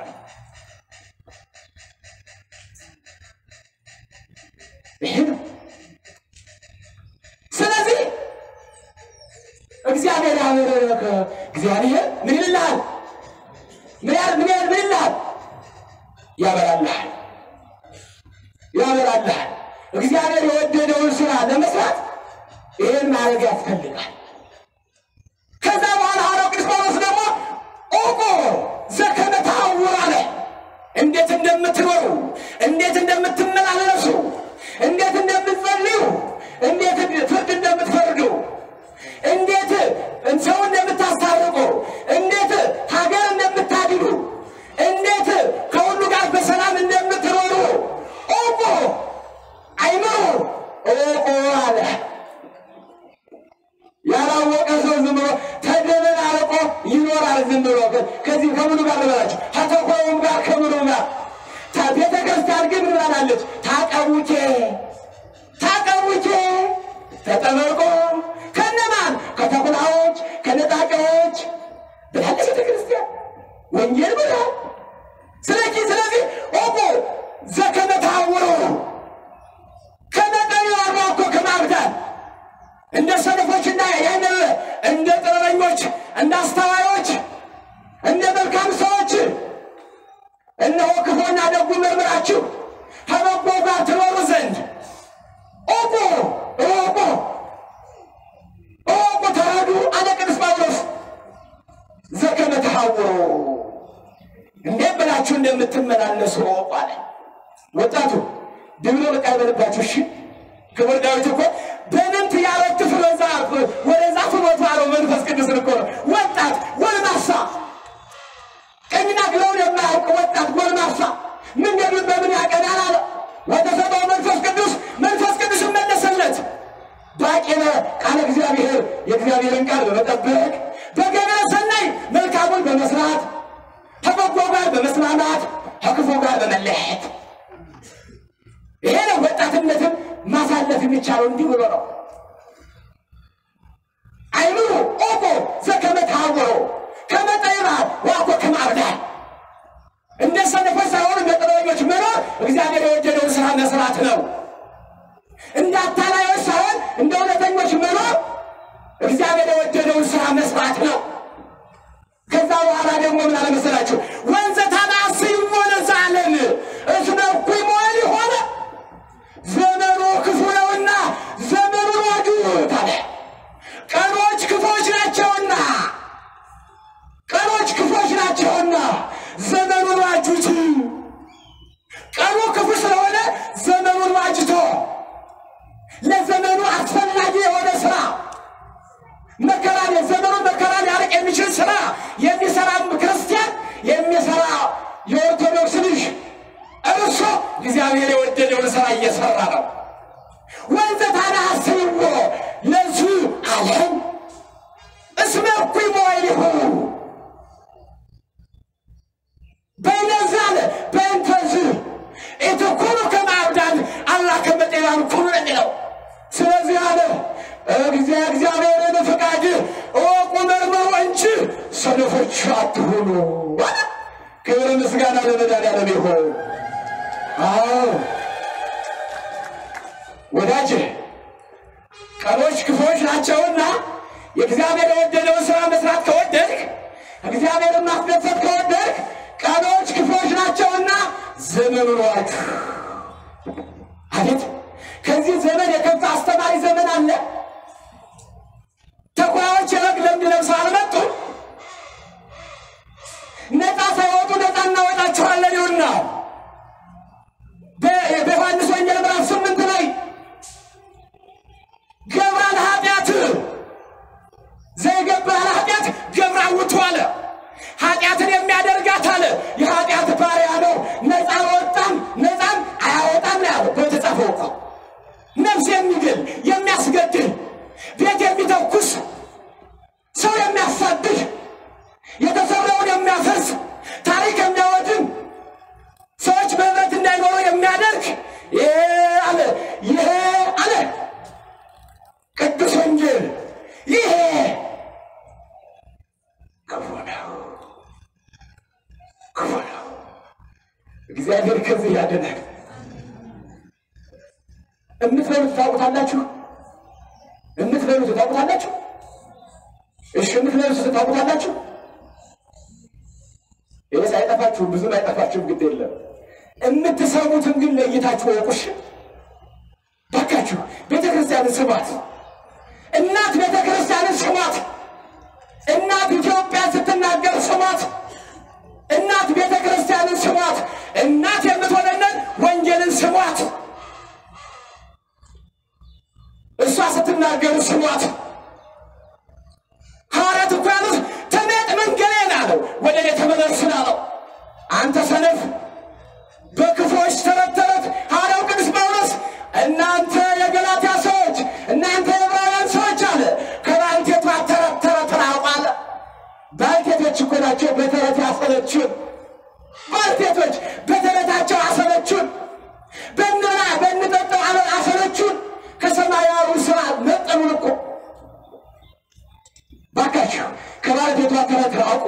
ይሄ ነው። ስለዚህ እግዚአብሔር ያበረከ እግዚአብሔር ምን ይልሃል? ምን ያህል ምን ያህል ምን ይልሃል? ያበራልሃል ያበራልሃል። እግዚአብሔር የወደደውን ስራ ለመስራት ይህን ማድረግ ያስፈልጋል። ከዛ በኋላ ሐዋርያው ቅዱስ ጳውሎስ ደግሞ ኦቆ ዘከመ ተሐውሩ አለ። እንዴት እንደምትኖሩ፣ እንዴት እንደምትመላለሱ፣ እንዴት እንደምትጸልዩ፣ እንዴት ፍርድ እንደምትፈርዱ፣ እንዴት ሰው እንደምታስታርቁ፣ እንዴት ሀገር እንደምታድኑ፣ እንዴት ከሁሉ ጋር በሰላም እንደምትኖሩ ኦቆ አይምሩ ኦቆ አለ። ያላወቀ ሰው ዝም ብሎ ተደበላልቆ ይኖራል። ዝም ብሎ ከዚህ ከምኑ ጋር ልበላችሁ፣ ከተኮሩም ጋር ከምኑ ጋር ታ- ቤተ ክርስቲያን ግን ምን ብላለች? ታቀቡቼ ታቀቡቼ ተጠመቁ ከነማን ከተኩላዎች ከነጣቂዎች ብላለች ቤተ ክርስቲያን ወንጌል ብላል። ስለዚህ ስለዚህ ኦቁ ዘከመ እውነተኞች፣ እንደ አስተዋዮች፣ እንደ መልካም ሰዎች እነሆ ክፉና ደጉ መርምራችሁ ከበጎ ጋር ትኖሩ ዘንድ እወቁ እወቁ እወቁ ተረዱ አለ ቅዱስ ጳውሎስ ዘከመ ተሐውሩ እንዴት ብላችሁ እንደምትመላለሱ እወቁ አለ። ወጣቱ ድብሎ በቃ ይበልባችሁ። እሺ ክቡር ዳዊት እኮ በምንት ያረት ፍሎዛ ወደዛ ፍሎት አለው መንፈስ ቅዱስን እኮ ነው። ወጣት ጎልማሳ፣ ቀኝና ግራውን የማያውቅ ወጣት ጎልማሳ መንገዱን በምን ያቀናል አለ። ወተሰጠው መንፈስ ቅዱስ መንፈስ ቅዱስ መለሰለት። ባቄነ ቃለ እግዚአብሔር የእግዚአብሔርን ቃል በመጠበቅ በገበያ ሰናይ መልካሙን በመስራት ከበጎ ጋር በመስማማት ከክፉ ጋር በመለየት ይሄ ነው ወጣትነትን ማሳለፍ የሚቻለው እንዲህ ብሎ ነው። አይምሩ ኦቆ ዘከመ ተሐውሮ ከመ ጠቢባን ወአኮ ከመ አብዳን እንደ ሰነፎች ሳይሆኑ እንደ ጥበበኞች መኖር እግዚአብሔር የወደደውን ስራ መስራት ነው። እንደ አታላዮች ሳይሆን እንደ እውነተኞች መኖር እግዚአብሔር የወደደውን ስራ መስራት ነው። ከዛ በኋላ ደግሞ ምን አለ መሰላችሁ? ወንዘ ታናስይዎ ለዘዓለም እስመ እኩይ መዋዕል ሆነ ዘመኑ ክፉ ነውና ዘመኑን ዋጁት አለ። ቀኖች ክፎች ናቸውና ቀኖች ክፎች ናቸውና ዘመኑን ዋጁት። ቀኑ ክፉ ስለሆነ ዘመኑን ዋጅቶ ለዘመኑ አስፈላጊ የሆነ ስራ መከራን የዘመኑን መከራ ሊያርቅ የሚችል ስራ የሚሰራ ክርስቲያን የሚሰራ የኦርቶዶክስ ልጅ እርሱ እግዚአብሔር የወደደውን ስራ እየሰራ ነው። ወንዘ ታናስይዎ ለዙ ዓለም እስመ እኩይ መዋዕሊሁ በይነዛ አለ በእንተዝ ኢትኩኑ ከመ አብዳን አላ ከመ ጠቢባን ኩኑ ነው የሚለው። ስለዚህ አለ እግዚአብሔርን ፈቃድ እወቁ መርምሩ እንጂ ሰነፎች አትሁኑ። ክብር ምስጋና ለመድኃኒዓለም ይሁን። አዎ ወዳጅ ቀኖች ክፉዎች ናቸውና የእግዚአብሔር የወደደውን ስራ መስራት ከወደድክ እግዚአብሔርን ማስደሰት ከወደድክ ቀኖች ክፉዎች ናቸውና ዘመኑን ዋጁ። አቤት ከዚህ ዘመን የከፋ አስተማሪ ዘመን አለ። ተኩላዎች የበግ ለምድ ለብሰው አልመጡም። ነፃ ሳይወጡ ነፃ እናወጣችኋለን ይሁና በዮሐንስ ወንጌል ምዕራፍ ስምንት ላይ ገብራ ለኃጢአት ዘይገባ ለኃጢአት ገብራ ውቱ አለ። ኃጢአትን የሚያደርጋት አለ የኃጢአት ባሪያ ነው። ነፃ ወጣም ነፃም አያወጣም ነው ያለው በተጻፈው እኮ ነፍስ የሚግል የሚያስገድል ቤት የሚተኩስ ሰው የሚያሳድድ የተሰራውን የሚያፈርስ ታሪክ የሚያወድም ሰዎች በህብረት እንዳይኖሩ የሚያደርግ ይሄ አለ ይሄ አለ ቅዱስ ወንጌል ይሄ ክፉ ነው፣ ክፉ ነው። እግዚአብሔር ከዚህ ያድናል። የምትበሉት ታውቁታላችሁ። የምትበሉት ታውቁታላችሁ። እሺ የምትበሉት ታውቁታላችሁ። ይህ ሳይጠፋችሁ ብዙም አይጠፋችሁም፣ ግድ የለም። የምትሰሙትን ግን ለይታችሁ ወቁሽ። ባካችሁ ቤተ ክርስቲያንን ስሟት። እናት ቤተ ክርስቲያንን ስሟት። እናት ኢትዮጵያ ስትናገር ስሟት። እናት ቤተ ክርስቲያንን ስሟት። እናት የምትሆነንን ወንጌልን ስሟት። እሷ ስትናገሩ ስሟት። ሐዋርያት እኮ ያሉት ተመጥ መንገሌን አለው፣ ወደ እኔ ተመለስ አለው። አንተ ሰነፍ በክፎች ተረት ተረት ሐዋርያው ቅዱስ ጳውሎስ እናንተ የገላትያ ሰዎች፣ እናንተ የዕብራውያን ሰዎች አለ ከባልቴቷ ተረት ተረት ራቁ አለ። ባልቴቶች እኮ ናቸው በተረት ያሰለቹን። ባልቴቶች በተረታቸው አሰለቹን። በእንብላ በእንጠጣው አለ አሰለቹን። ከሰማያዊ ስራ ነጠሉን እኮ። ባካችሁ ከባልቴቷ ተረት ራቁ።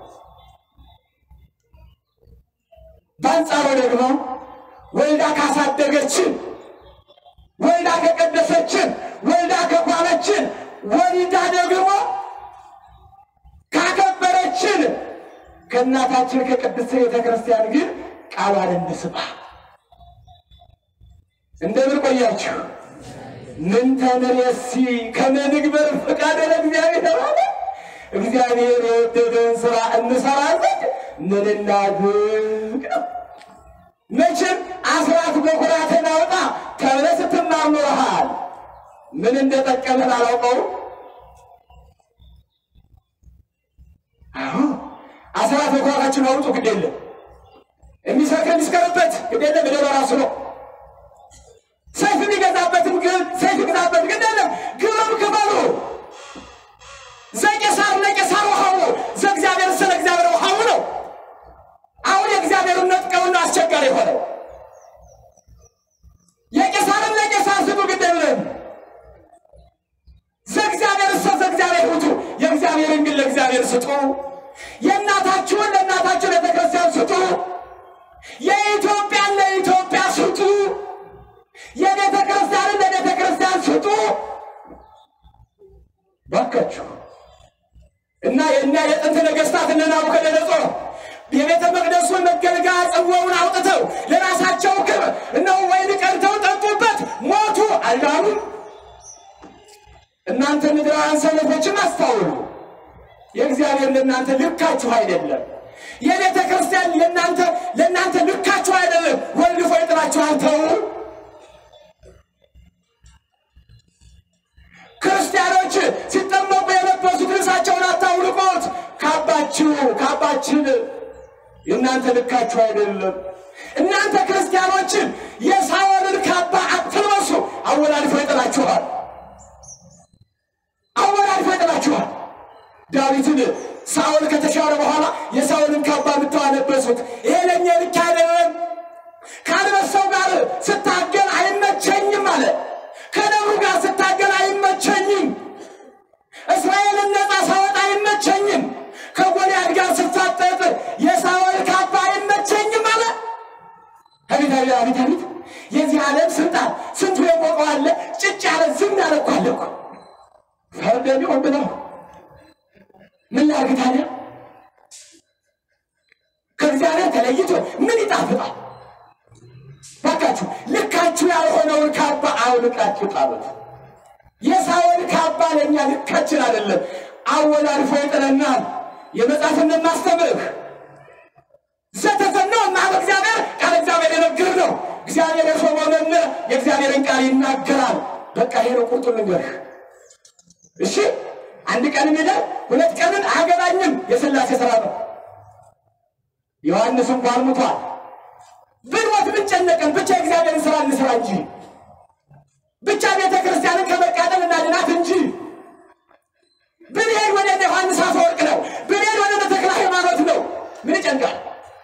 በአንጻሩ ደግሞ ወልዳ ካሳደገችን ወልዳ ከቀደሰችን ወልዳ ከኳለችን ወልዳ ደግሞ ከእናታችን ከቅድስት ቤተ ክርስቲያን ግን ቃሏን እንስማ። እንደምን ቆያችሁ? ምን ተንሬሲ ከመ ንግበር ፈቃደ ለእግዚአብሔር አለ። እግዚአብሔር የወደደውን ስራ እንሰራ ዘንድ ምን እናድርግ ነው። መቼም አስራት በኩራትን አውጣ ተብለህ ስትማር ኖረሃል። ምን እንደጠቀመን አላውቀውም። አዎ አስራት በኩራታችን አውጡ፣ ግድ የለም የሚሰርከ የሚስከርበት ግድ የለም እደ በራሱ ነው። ሰይፍ የሚገዛበትም ግን ሰይፍ ይግዛበት ግድ የለም ግብርም ክፈሉ። ዘቄሳር ለቄሳር ውሃው ዘእግዚአብሔር ስለ እግዚአብሔር ውሃው ነው። አሁን የእግዚአብሔርን ነጥቀውና አስቸጋሪ የሆነው የቄሳርን ለቄሳር ስጡ ግድ የለም ዘእግዚአብሔር እሰ ዘእግዚአብሔር ውጡ፣ የእግዚአብሔርን ግን ለእግዚአብሔር ስጡ። የእናታችሁን ለእናታችሁ ለቤተክርስቲያን ስጡ። የኢትዮጵያን ለኢትዮጵያ ስጡ። የቤተ ክርስቲያንን ለቤተ ክርስቲያን ስጡ። ባካችሁ እና የእኛ የጥንት ነገሥታት እነ ናቡከደነፆር የቤተ መቅደሱን መገልገያ ጽዋውን አውጥተው ለራሳቸው ክብር እነሆ ወይን ቀድተው ጠጡበት፣ ሞቱ፣ አልዳኑም። እናንተ ምድራውያን ሰነፎችም አስታውሉ። የእግዚአብሔር ለእናንተ ልካችሁ አይደለም። የቤተ ክርስቲያን ለእናንተ ለእናንተ ልካችሁ አይደለም። ወልፎ ይጥላችኋል። ተው። ክርስቲያኖች ሲጠመቁ የለበሱት ልብሳቸውን አታውልቁት። ካባችሁ ካባችን የእናንተ ልካችሁ አይደለም። እናንተ ክርስቲያኖችን የሳኦልን ካባ አትልበሱ። አወላልፎ ይጥላችኋል። አወላልፎ ይጥላችኋል። ዳዊትን ሳኦል ከተሻረ በኋላ የሳኦልን ካባ የምታለበሱት ይሄ ለእኛ ልክ አይደለም። ከአንበሳው ጋር ስታገል አይመቸኝም አለ። ከነብሩ ጋር ስታገል አይመቸኝም። እስራኤልን ነፃ ሳወጣ አይመቸኝም። ከጎልያድ ጋር ስታጠጥ የሳኦል ካባ አይመቸኝም አለ። አቤት አቤት አቤት አቤት! የዚህ ዓለም ስልጣን ስንቱ የቆቀው አለ። ጭጭ ያለ ዝም ያለ እኮ አለ እኮ ፈርደን ይሆን ብለው ምን ላድርግ ታዲያ? ከእግዚአብሔር ተለይቶ ምን ይጣፍጣል? ባካችሁ ልካችሁ ያልሆነውን ካባ አውልቃችሁ ጣሉት። የሳኦል ካባ ለእኛ ልካችን አይደለም፣ አወላልፎ ይጥለናል። የመጽሐፍን ማስተምርህ ዘተዘነው እና በእግዚአብሔር ቃል እግዚአብሔር የነግር ነው። እግዚአብሔር የሾመው መምህር የእግዚአብሔርን ቃል ይናገራል። በቃ ይሄ ነው ቁርጡን ልንገርህ። እሺ አንድ ቀን ሚደር ሁለት ቀንን አያገባኝም። የሥላሴ ስራ ነው። ዮሐንስ እንኳን ሙቷል። ብንሞት ብንጨነቀን ብቻ የእግዚአብሔርን ስራ እንስራ እንጂ ብቻ ቤተ ክርስቲያንን ከመቃጠል እናድናት እንጂ ብንሄድ ወደ እነ ዮሐንስ አፈወርቅ ነው፣ ብንሄድ ወደ እነ ተክለ ሃይማኖት ነው። ምን ይጨንቃል?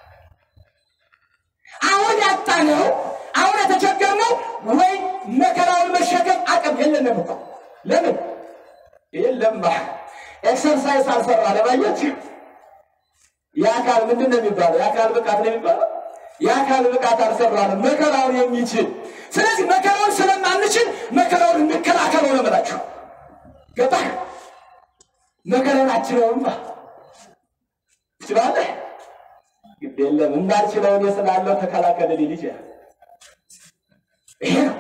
አሁን ያጣነው አሁን የተቸገርነው ወይ መከራውን መሸከም አቅም የለንም እኮ ለምን የለማ ኤክሰርሳይዝ አልሰራ ለማየት የአካል ምንድን ነው የሚባለው? የአካል ብቃት ነው የሚባለው። የአካል ብቃት አልሰራንም መከራውን የሚችል ስለዚህ መከራውን ስለማንችል መከራውን እንከላከለው ነው የምላችሁ። ገባህ? መከራውን አችለውማ ትችላለህ። ግድ የለም እንዳልችለውን የስላለው ተከላከል ሊል ይችላል። ይሄ ነው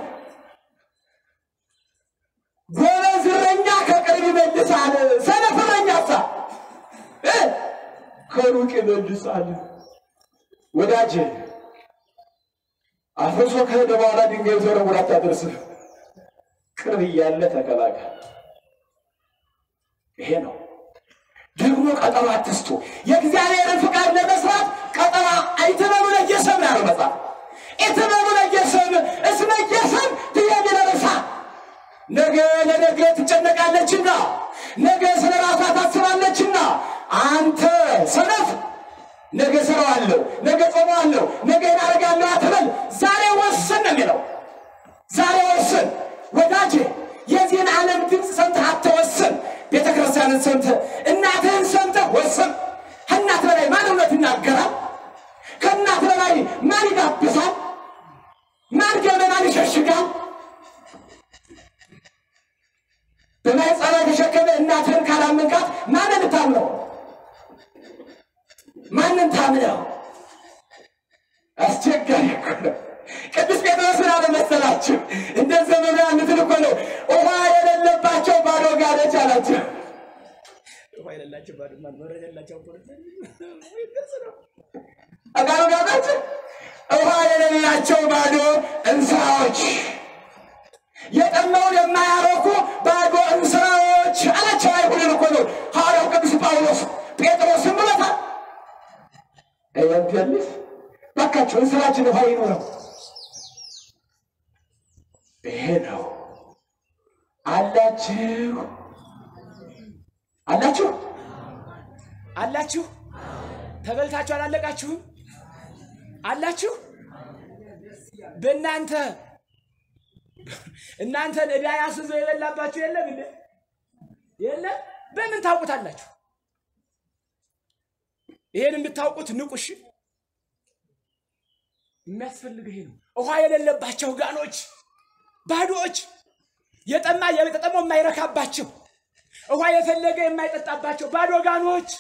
ጎበዝ እረኛ ከቅርብ ይመልሳል፣ ሰነፍ እረኛ ሳ ከሩቅ ይመልሳል። ወዳጅ አፍርሶ ከሄደ በኋላ ድንጋይ ተወረውር አታደርስም። ቅርብ እያለ ተከላከል። ይሄ ነው ደግሞ ቀጠሮ አትስጡ። የእግዚአብሔርን ፍቃድ ለመስራት ቀጠሮ አይትበሉ ለየሰም ያለው መጽሐፍ ኢትበሉ ለየሰም እስመ የሰም ትየሚ ለረሳ ነገ ለነገ ትጨነቃለችና ነገ ስለ ራሷ ታስባለችና አንተ ሰነፍ ነገ እሰራዋለሁ፣ ነገ ጾመዋለሁ፣ ነገ እናደርጋለሁ አትበል። ዛሬ ወስን ነው የሚለው። ዛሬ ወስን ወዳጄ። የዚህን ዓለም ድምፅ ሰምተህ አትወስን። ቤተ ክርስቲያንን ሰምተህ እናትህን ሰምተህ ወስን። ከእናት በላይ ማን እውነት ይናገራል? ከእናት በላይ ማን ይጋብዛል? ማን ገመናን ይሸሽጋል? በማኅፀኗ የተሸከመ እናትህን ካላመንካት ማንን ልታምነው? ማን ማንን ታምነው? አስቸጋሪ እኮ ነው። ቅዱስ ጴጥሮስ ምን አለ መሰላችሁ? እንደ ዘመኑ ያሉትን እኮ ነው ውሃ የሌለባቸው ባዶ ጋኖች አላቸው። ውሃ የሌላቸው ባዶ መብራት የሌላቸው አጋሩ ጋኖች ውሃ የሌላቸው ባዶ እንስራዎች፣ የጠማውን የማያረኩ ባዶ እንስራዎች አላቸው። አይሁድን እኮ ነው ሐዋርያው ቅዱስ ጳውሎስ ጴጥሮስን ብሎታል። እየንገልስ ባካቸው እንስራችን ውሃ ይኖረው። ይሄ ነው አላችሁ አላችሁ አላችሁ ተበልታችሁ አላለቃችሁም? አላችሁ በእናንተ እናንተን ዕዳ ያስዞ የበላባችሁ የለም እንዴ? የለም። በምን ታውቁታላችሁ? ይሄን የምታውቁት ንቁሽ የሚያስፈልግ ይሄ ነው። ውሃ የሌለባቸው ጋኖች ባዶዎች፣ የጠማ የተጠማው የማይረካባቸው ውሃ የፈለገ የማይጠጣባቸው ባዶ ጋኖች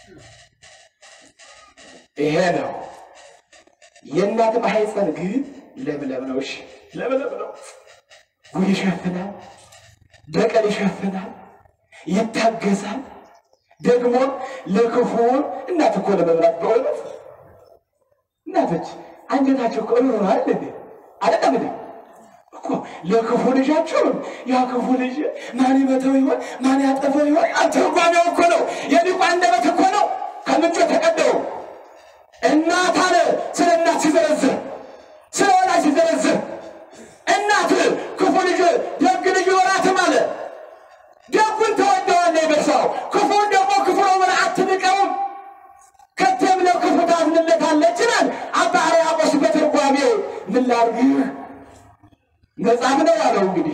ይሄ ነው የእናት ማህፀን ግን ለምለም ነው። እሺ ለምለም ነው። ጉድ ይሸፍናል፣ በቀል ይሸፍናል፣ ይታገሳል። ደግሞ ለክፉ እናት እኮ ለመብላት በእውነት እናቶች አንጀታቸው እኮ ሩሩ አይደል እንዴ? አይደለም እንዴ? እኮ ለክፉ ልጃቸውን ያ ክፉ ልጅ ማን ይመተው ይሆን ማን ያጠፈው ይሆን? አተርጓሚው እኮ ነው የሊቁ አንደበት እኮ ነው ከምንጩ የተቀደው እናት አለ ስለ እናት ሲዘረዝር ስለ ወላጅ ሲዘረዝር እናት ክፉ ልጅ ደግ ልጅ ይኖራትም አለ። ደጉን ተወደዋለህ በሰው ክፉን ደግሞ ክፉ ነው ብለህ አትንቀውም። ከቴም ለክፉ ታዝንለታለች ይላል አባ ሕርያቆስ በትርጓሜው። ምን ላድርግህ መጽሐፍ ነው ያለው እንግዲህ።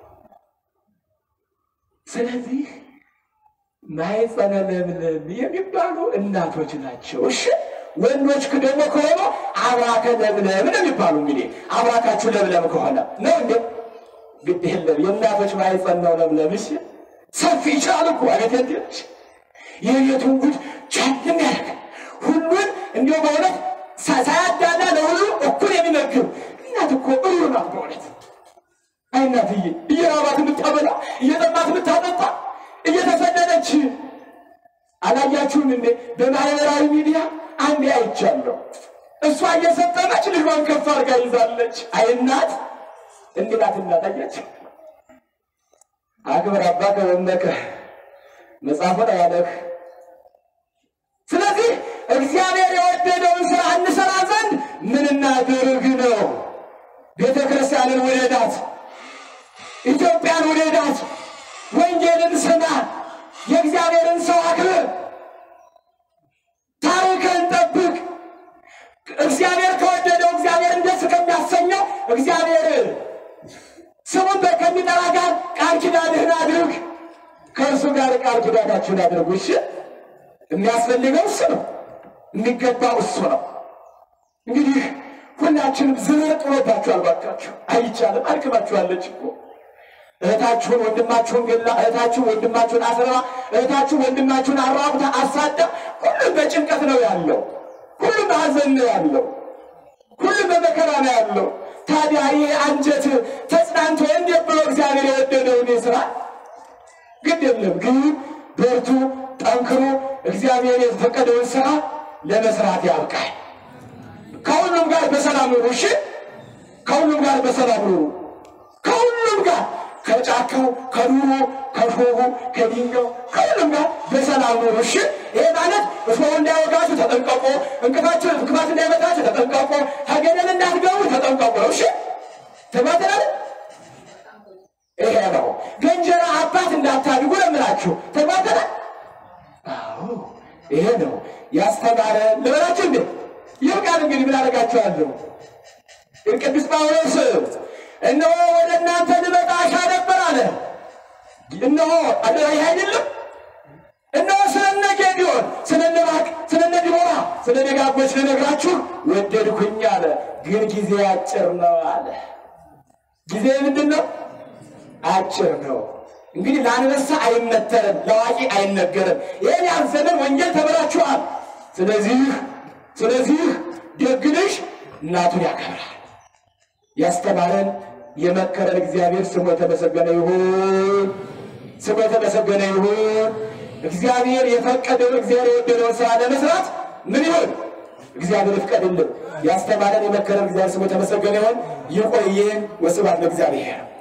ስለዚህ ማኅፀነ ለምለም የሚባሉ እናቶች ናቸው። እሺ ወንዶች ደግሞ ከሆኑ አብራከ ለምለም ነው የሚባሉ። እንግዲህ አብራካችሁ ለምለም ከሆነ ነው እንዴ? ግድ የለም የእናቶች ማኅፀን ነው ለምለም። እሺ ሰፊ ይችላል እኮ አቤት እንዴች የቤቱን ጉድ ቻል የሚያደርግ ሁሉን እንዲሁ በእውነት ሳ- ሳያዳላ ለሁሉ እኩል የሚመግብ እናት እኮ እሩ ናት በእውነት። አይ እናትዬ እየራባት የምታበላ እየጠማት የምታጠጣ እየተሰደደች አላያችሁም እንዴ? በማህበራዊ ሚዲያ አንዴ አይቻለሁ። እሷ እየሰጠመች ልጇን ከፍ አድርጋ ይዛለች። አይ እናት እንዲህ ናት እናት። አያችሁ አክብር አባከ ወእመከ መጽሐፉን ያለህ። ስለዚህ እግዚአብሔር የወደደውን ስራ እንሰራ ዘንድ ምን እናድርግ ነው? ቤተ ክርስቲያንን ውደዳት፣ ኢትዮጵያን ውደዳት፣ ወንጌልን ስማ፣ የእግዚአብሔርን ሰው አክብር፣ ታሪክን ጠብቅ። እግዚአብሔር ከወደደው እግዚአብሔርን ደስ ከሚያሰኘው እግዚአብሔር ስሙን በ- ከሚጠራ ጋር ቃል ኪዳንህን አድርግ። ከእርሱ ጋር ቃል ኪዳናችሁን አድርጉ። እሺ፣ የሚያስፈልገው እሱ ነው፣ የሚገባው እሱ ነው። እንግዲህ ሁላችንም ዝር ጥሎባችኋል። ባካችሁ አይቻልም፣ አድክማችኋለች እኮ እህታችሁን ወንድማችሁን ገላ፣ እህታችሁን ወንድማችሁን አስረባ፣ እህታችሁን ወንድማችሁን አራቁታ አሳዳ። ሁሉም በጭንቀት ነው ያለው፣ ሁሉም በሐዘን ነው ያለው፣ ሁሉም በመከራ ነው ያለው። ታዲያ ይህ አንጀት ተጽናንቶ እንዴት ብሎ እግዚአብሔር የወደደውን ስራ ግድ የለም ግን በርቱ፣ ጠንክሩ። እግዚአብሔር የፈቀደውን ስራ ለመስራት ያብቃል። ከሁሉም ጋር በሰላም ኑሩ። እሺ፣ ከሁሉም ጋር በሰላም ኑሩ። ከሁሉም ጋር ከጫካው፣ ከዱሮ፣ ከሾሁ፣ ከድንጋው ከሁሉም ጋር በሰላም ኑሩ። እሺ፣ ይሄ ማለት እሾሁ እንዳይወጋችሁ ተጠንቀቁ፣ እንቅፋችሁ እንቅፋት እንዳይመታችሁ ተጠንቀቁ፣ ከገደል እንዳትገቡ ተጠንቀቁ ነው። እሺ፣ ተባተናል። ይሄ ነው ገንጀራ አባት እንዳታድጉ ለምላችሁ ተባተናል። አዎ ይሄ ነው ያስተማረ ልበላችሁ እንዴ ይህ ቃል እንግዲህ ምን አደርጋችኋለሁ? ቅዱስ ጳውሎስ እነሆ ወደ እናንተ ልመጣ እሻ ነበር አለ። እነሆ አደራ ይህ አይደለም። እነሆ ስለነ ጌዲዮን፣ ስለነ ባቅ፣ ስለነ ዲቦራ፣ ስለ ደጋጎች ልነግራችሁ ወደድኩኝ አለ። ግን ጊዜ አጭር ነው አለ። ጊዜ ምንድን ነው? አጭር ነው። እንግዲህ ለአንበሳ አይመተርም፣ ለአዋቂ አይነገርም። ይህን ያህል ዘመን ወንጌል ተምራችኋል። ስለዚህ ስለዚህ ደግ ልጅ እናቱን ያከብራል። ያስተማረን የመከረን እግዚአብሔር ስሙ የተመሰገነ ይሁን። ስሙ የተመሰገነ ይሁን። እግዚአብሔር የፈቀደውን እግዚአብሔር የወደደውን ስራ ለመስራት ምን ይሁን እግዚአብሔር ይፍቀድልን። ያስተማረን የመከረን እግዚአብሔር ስሙ የተመሰገነ ይሁን። ይቆየን። ወስብሐት ለእግዚአብሔር።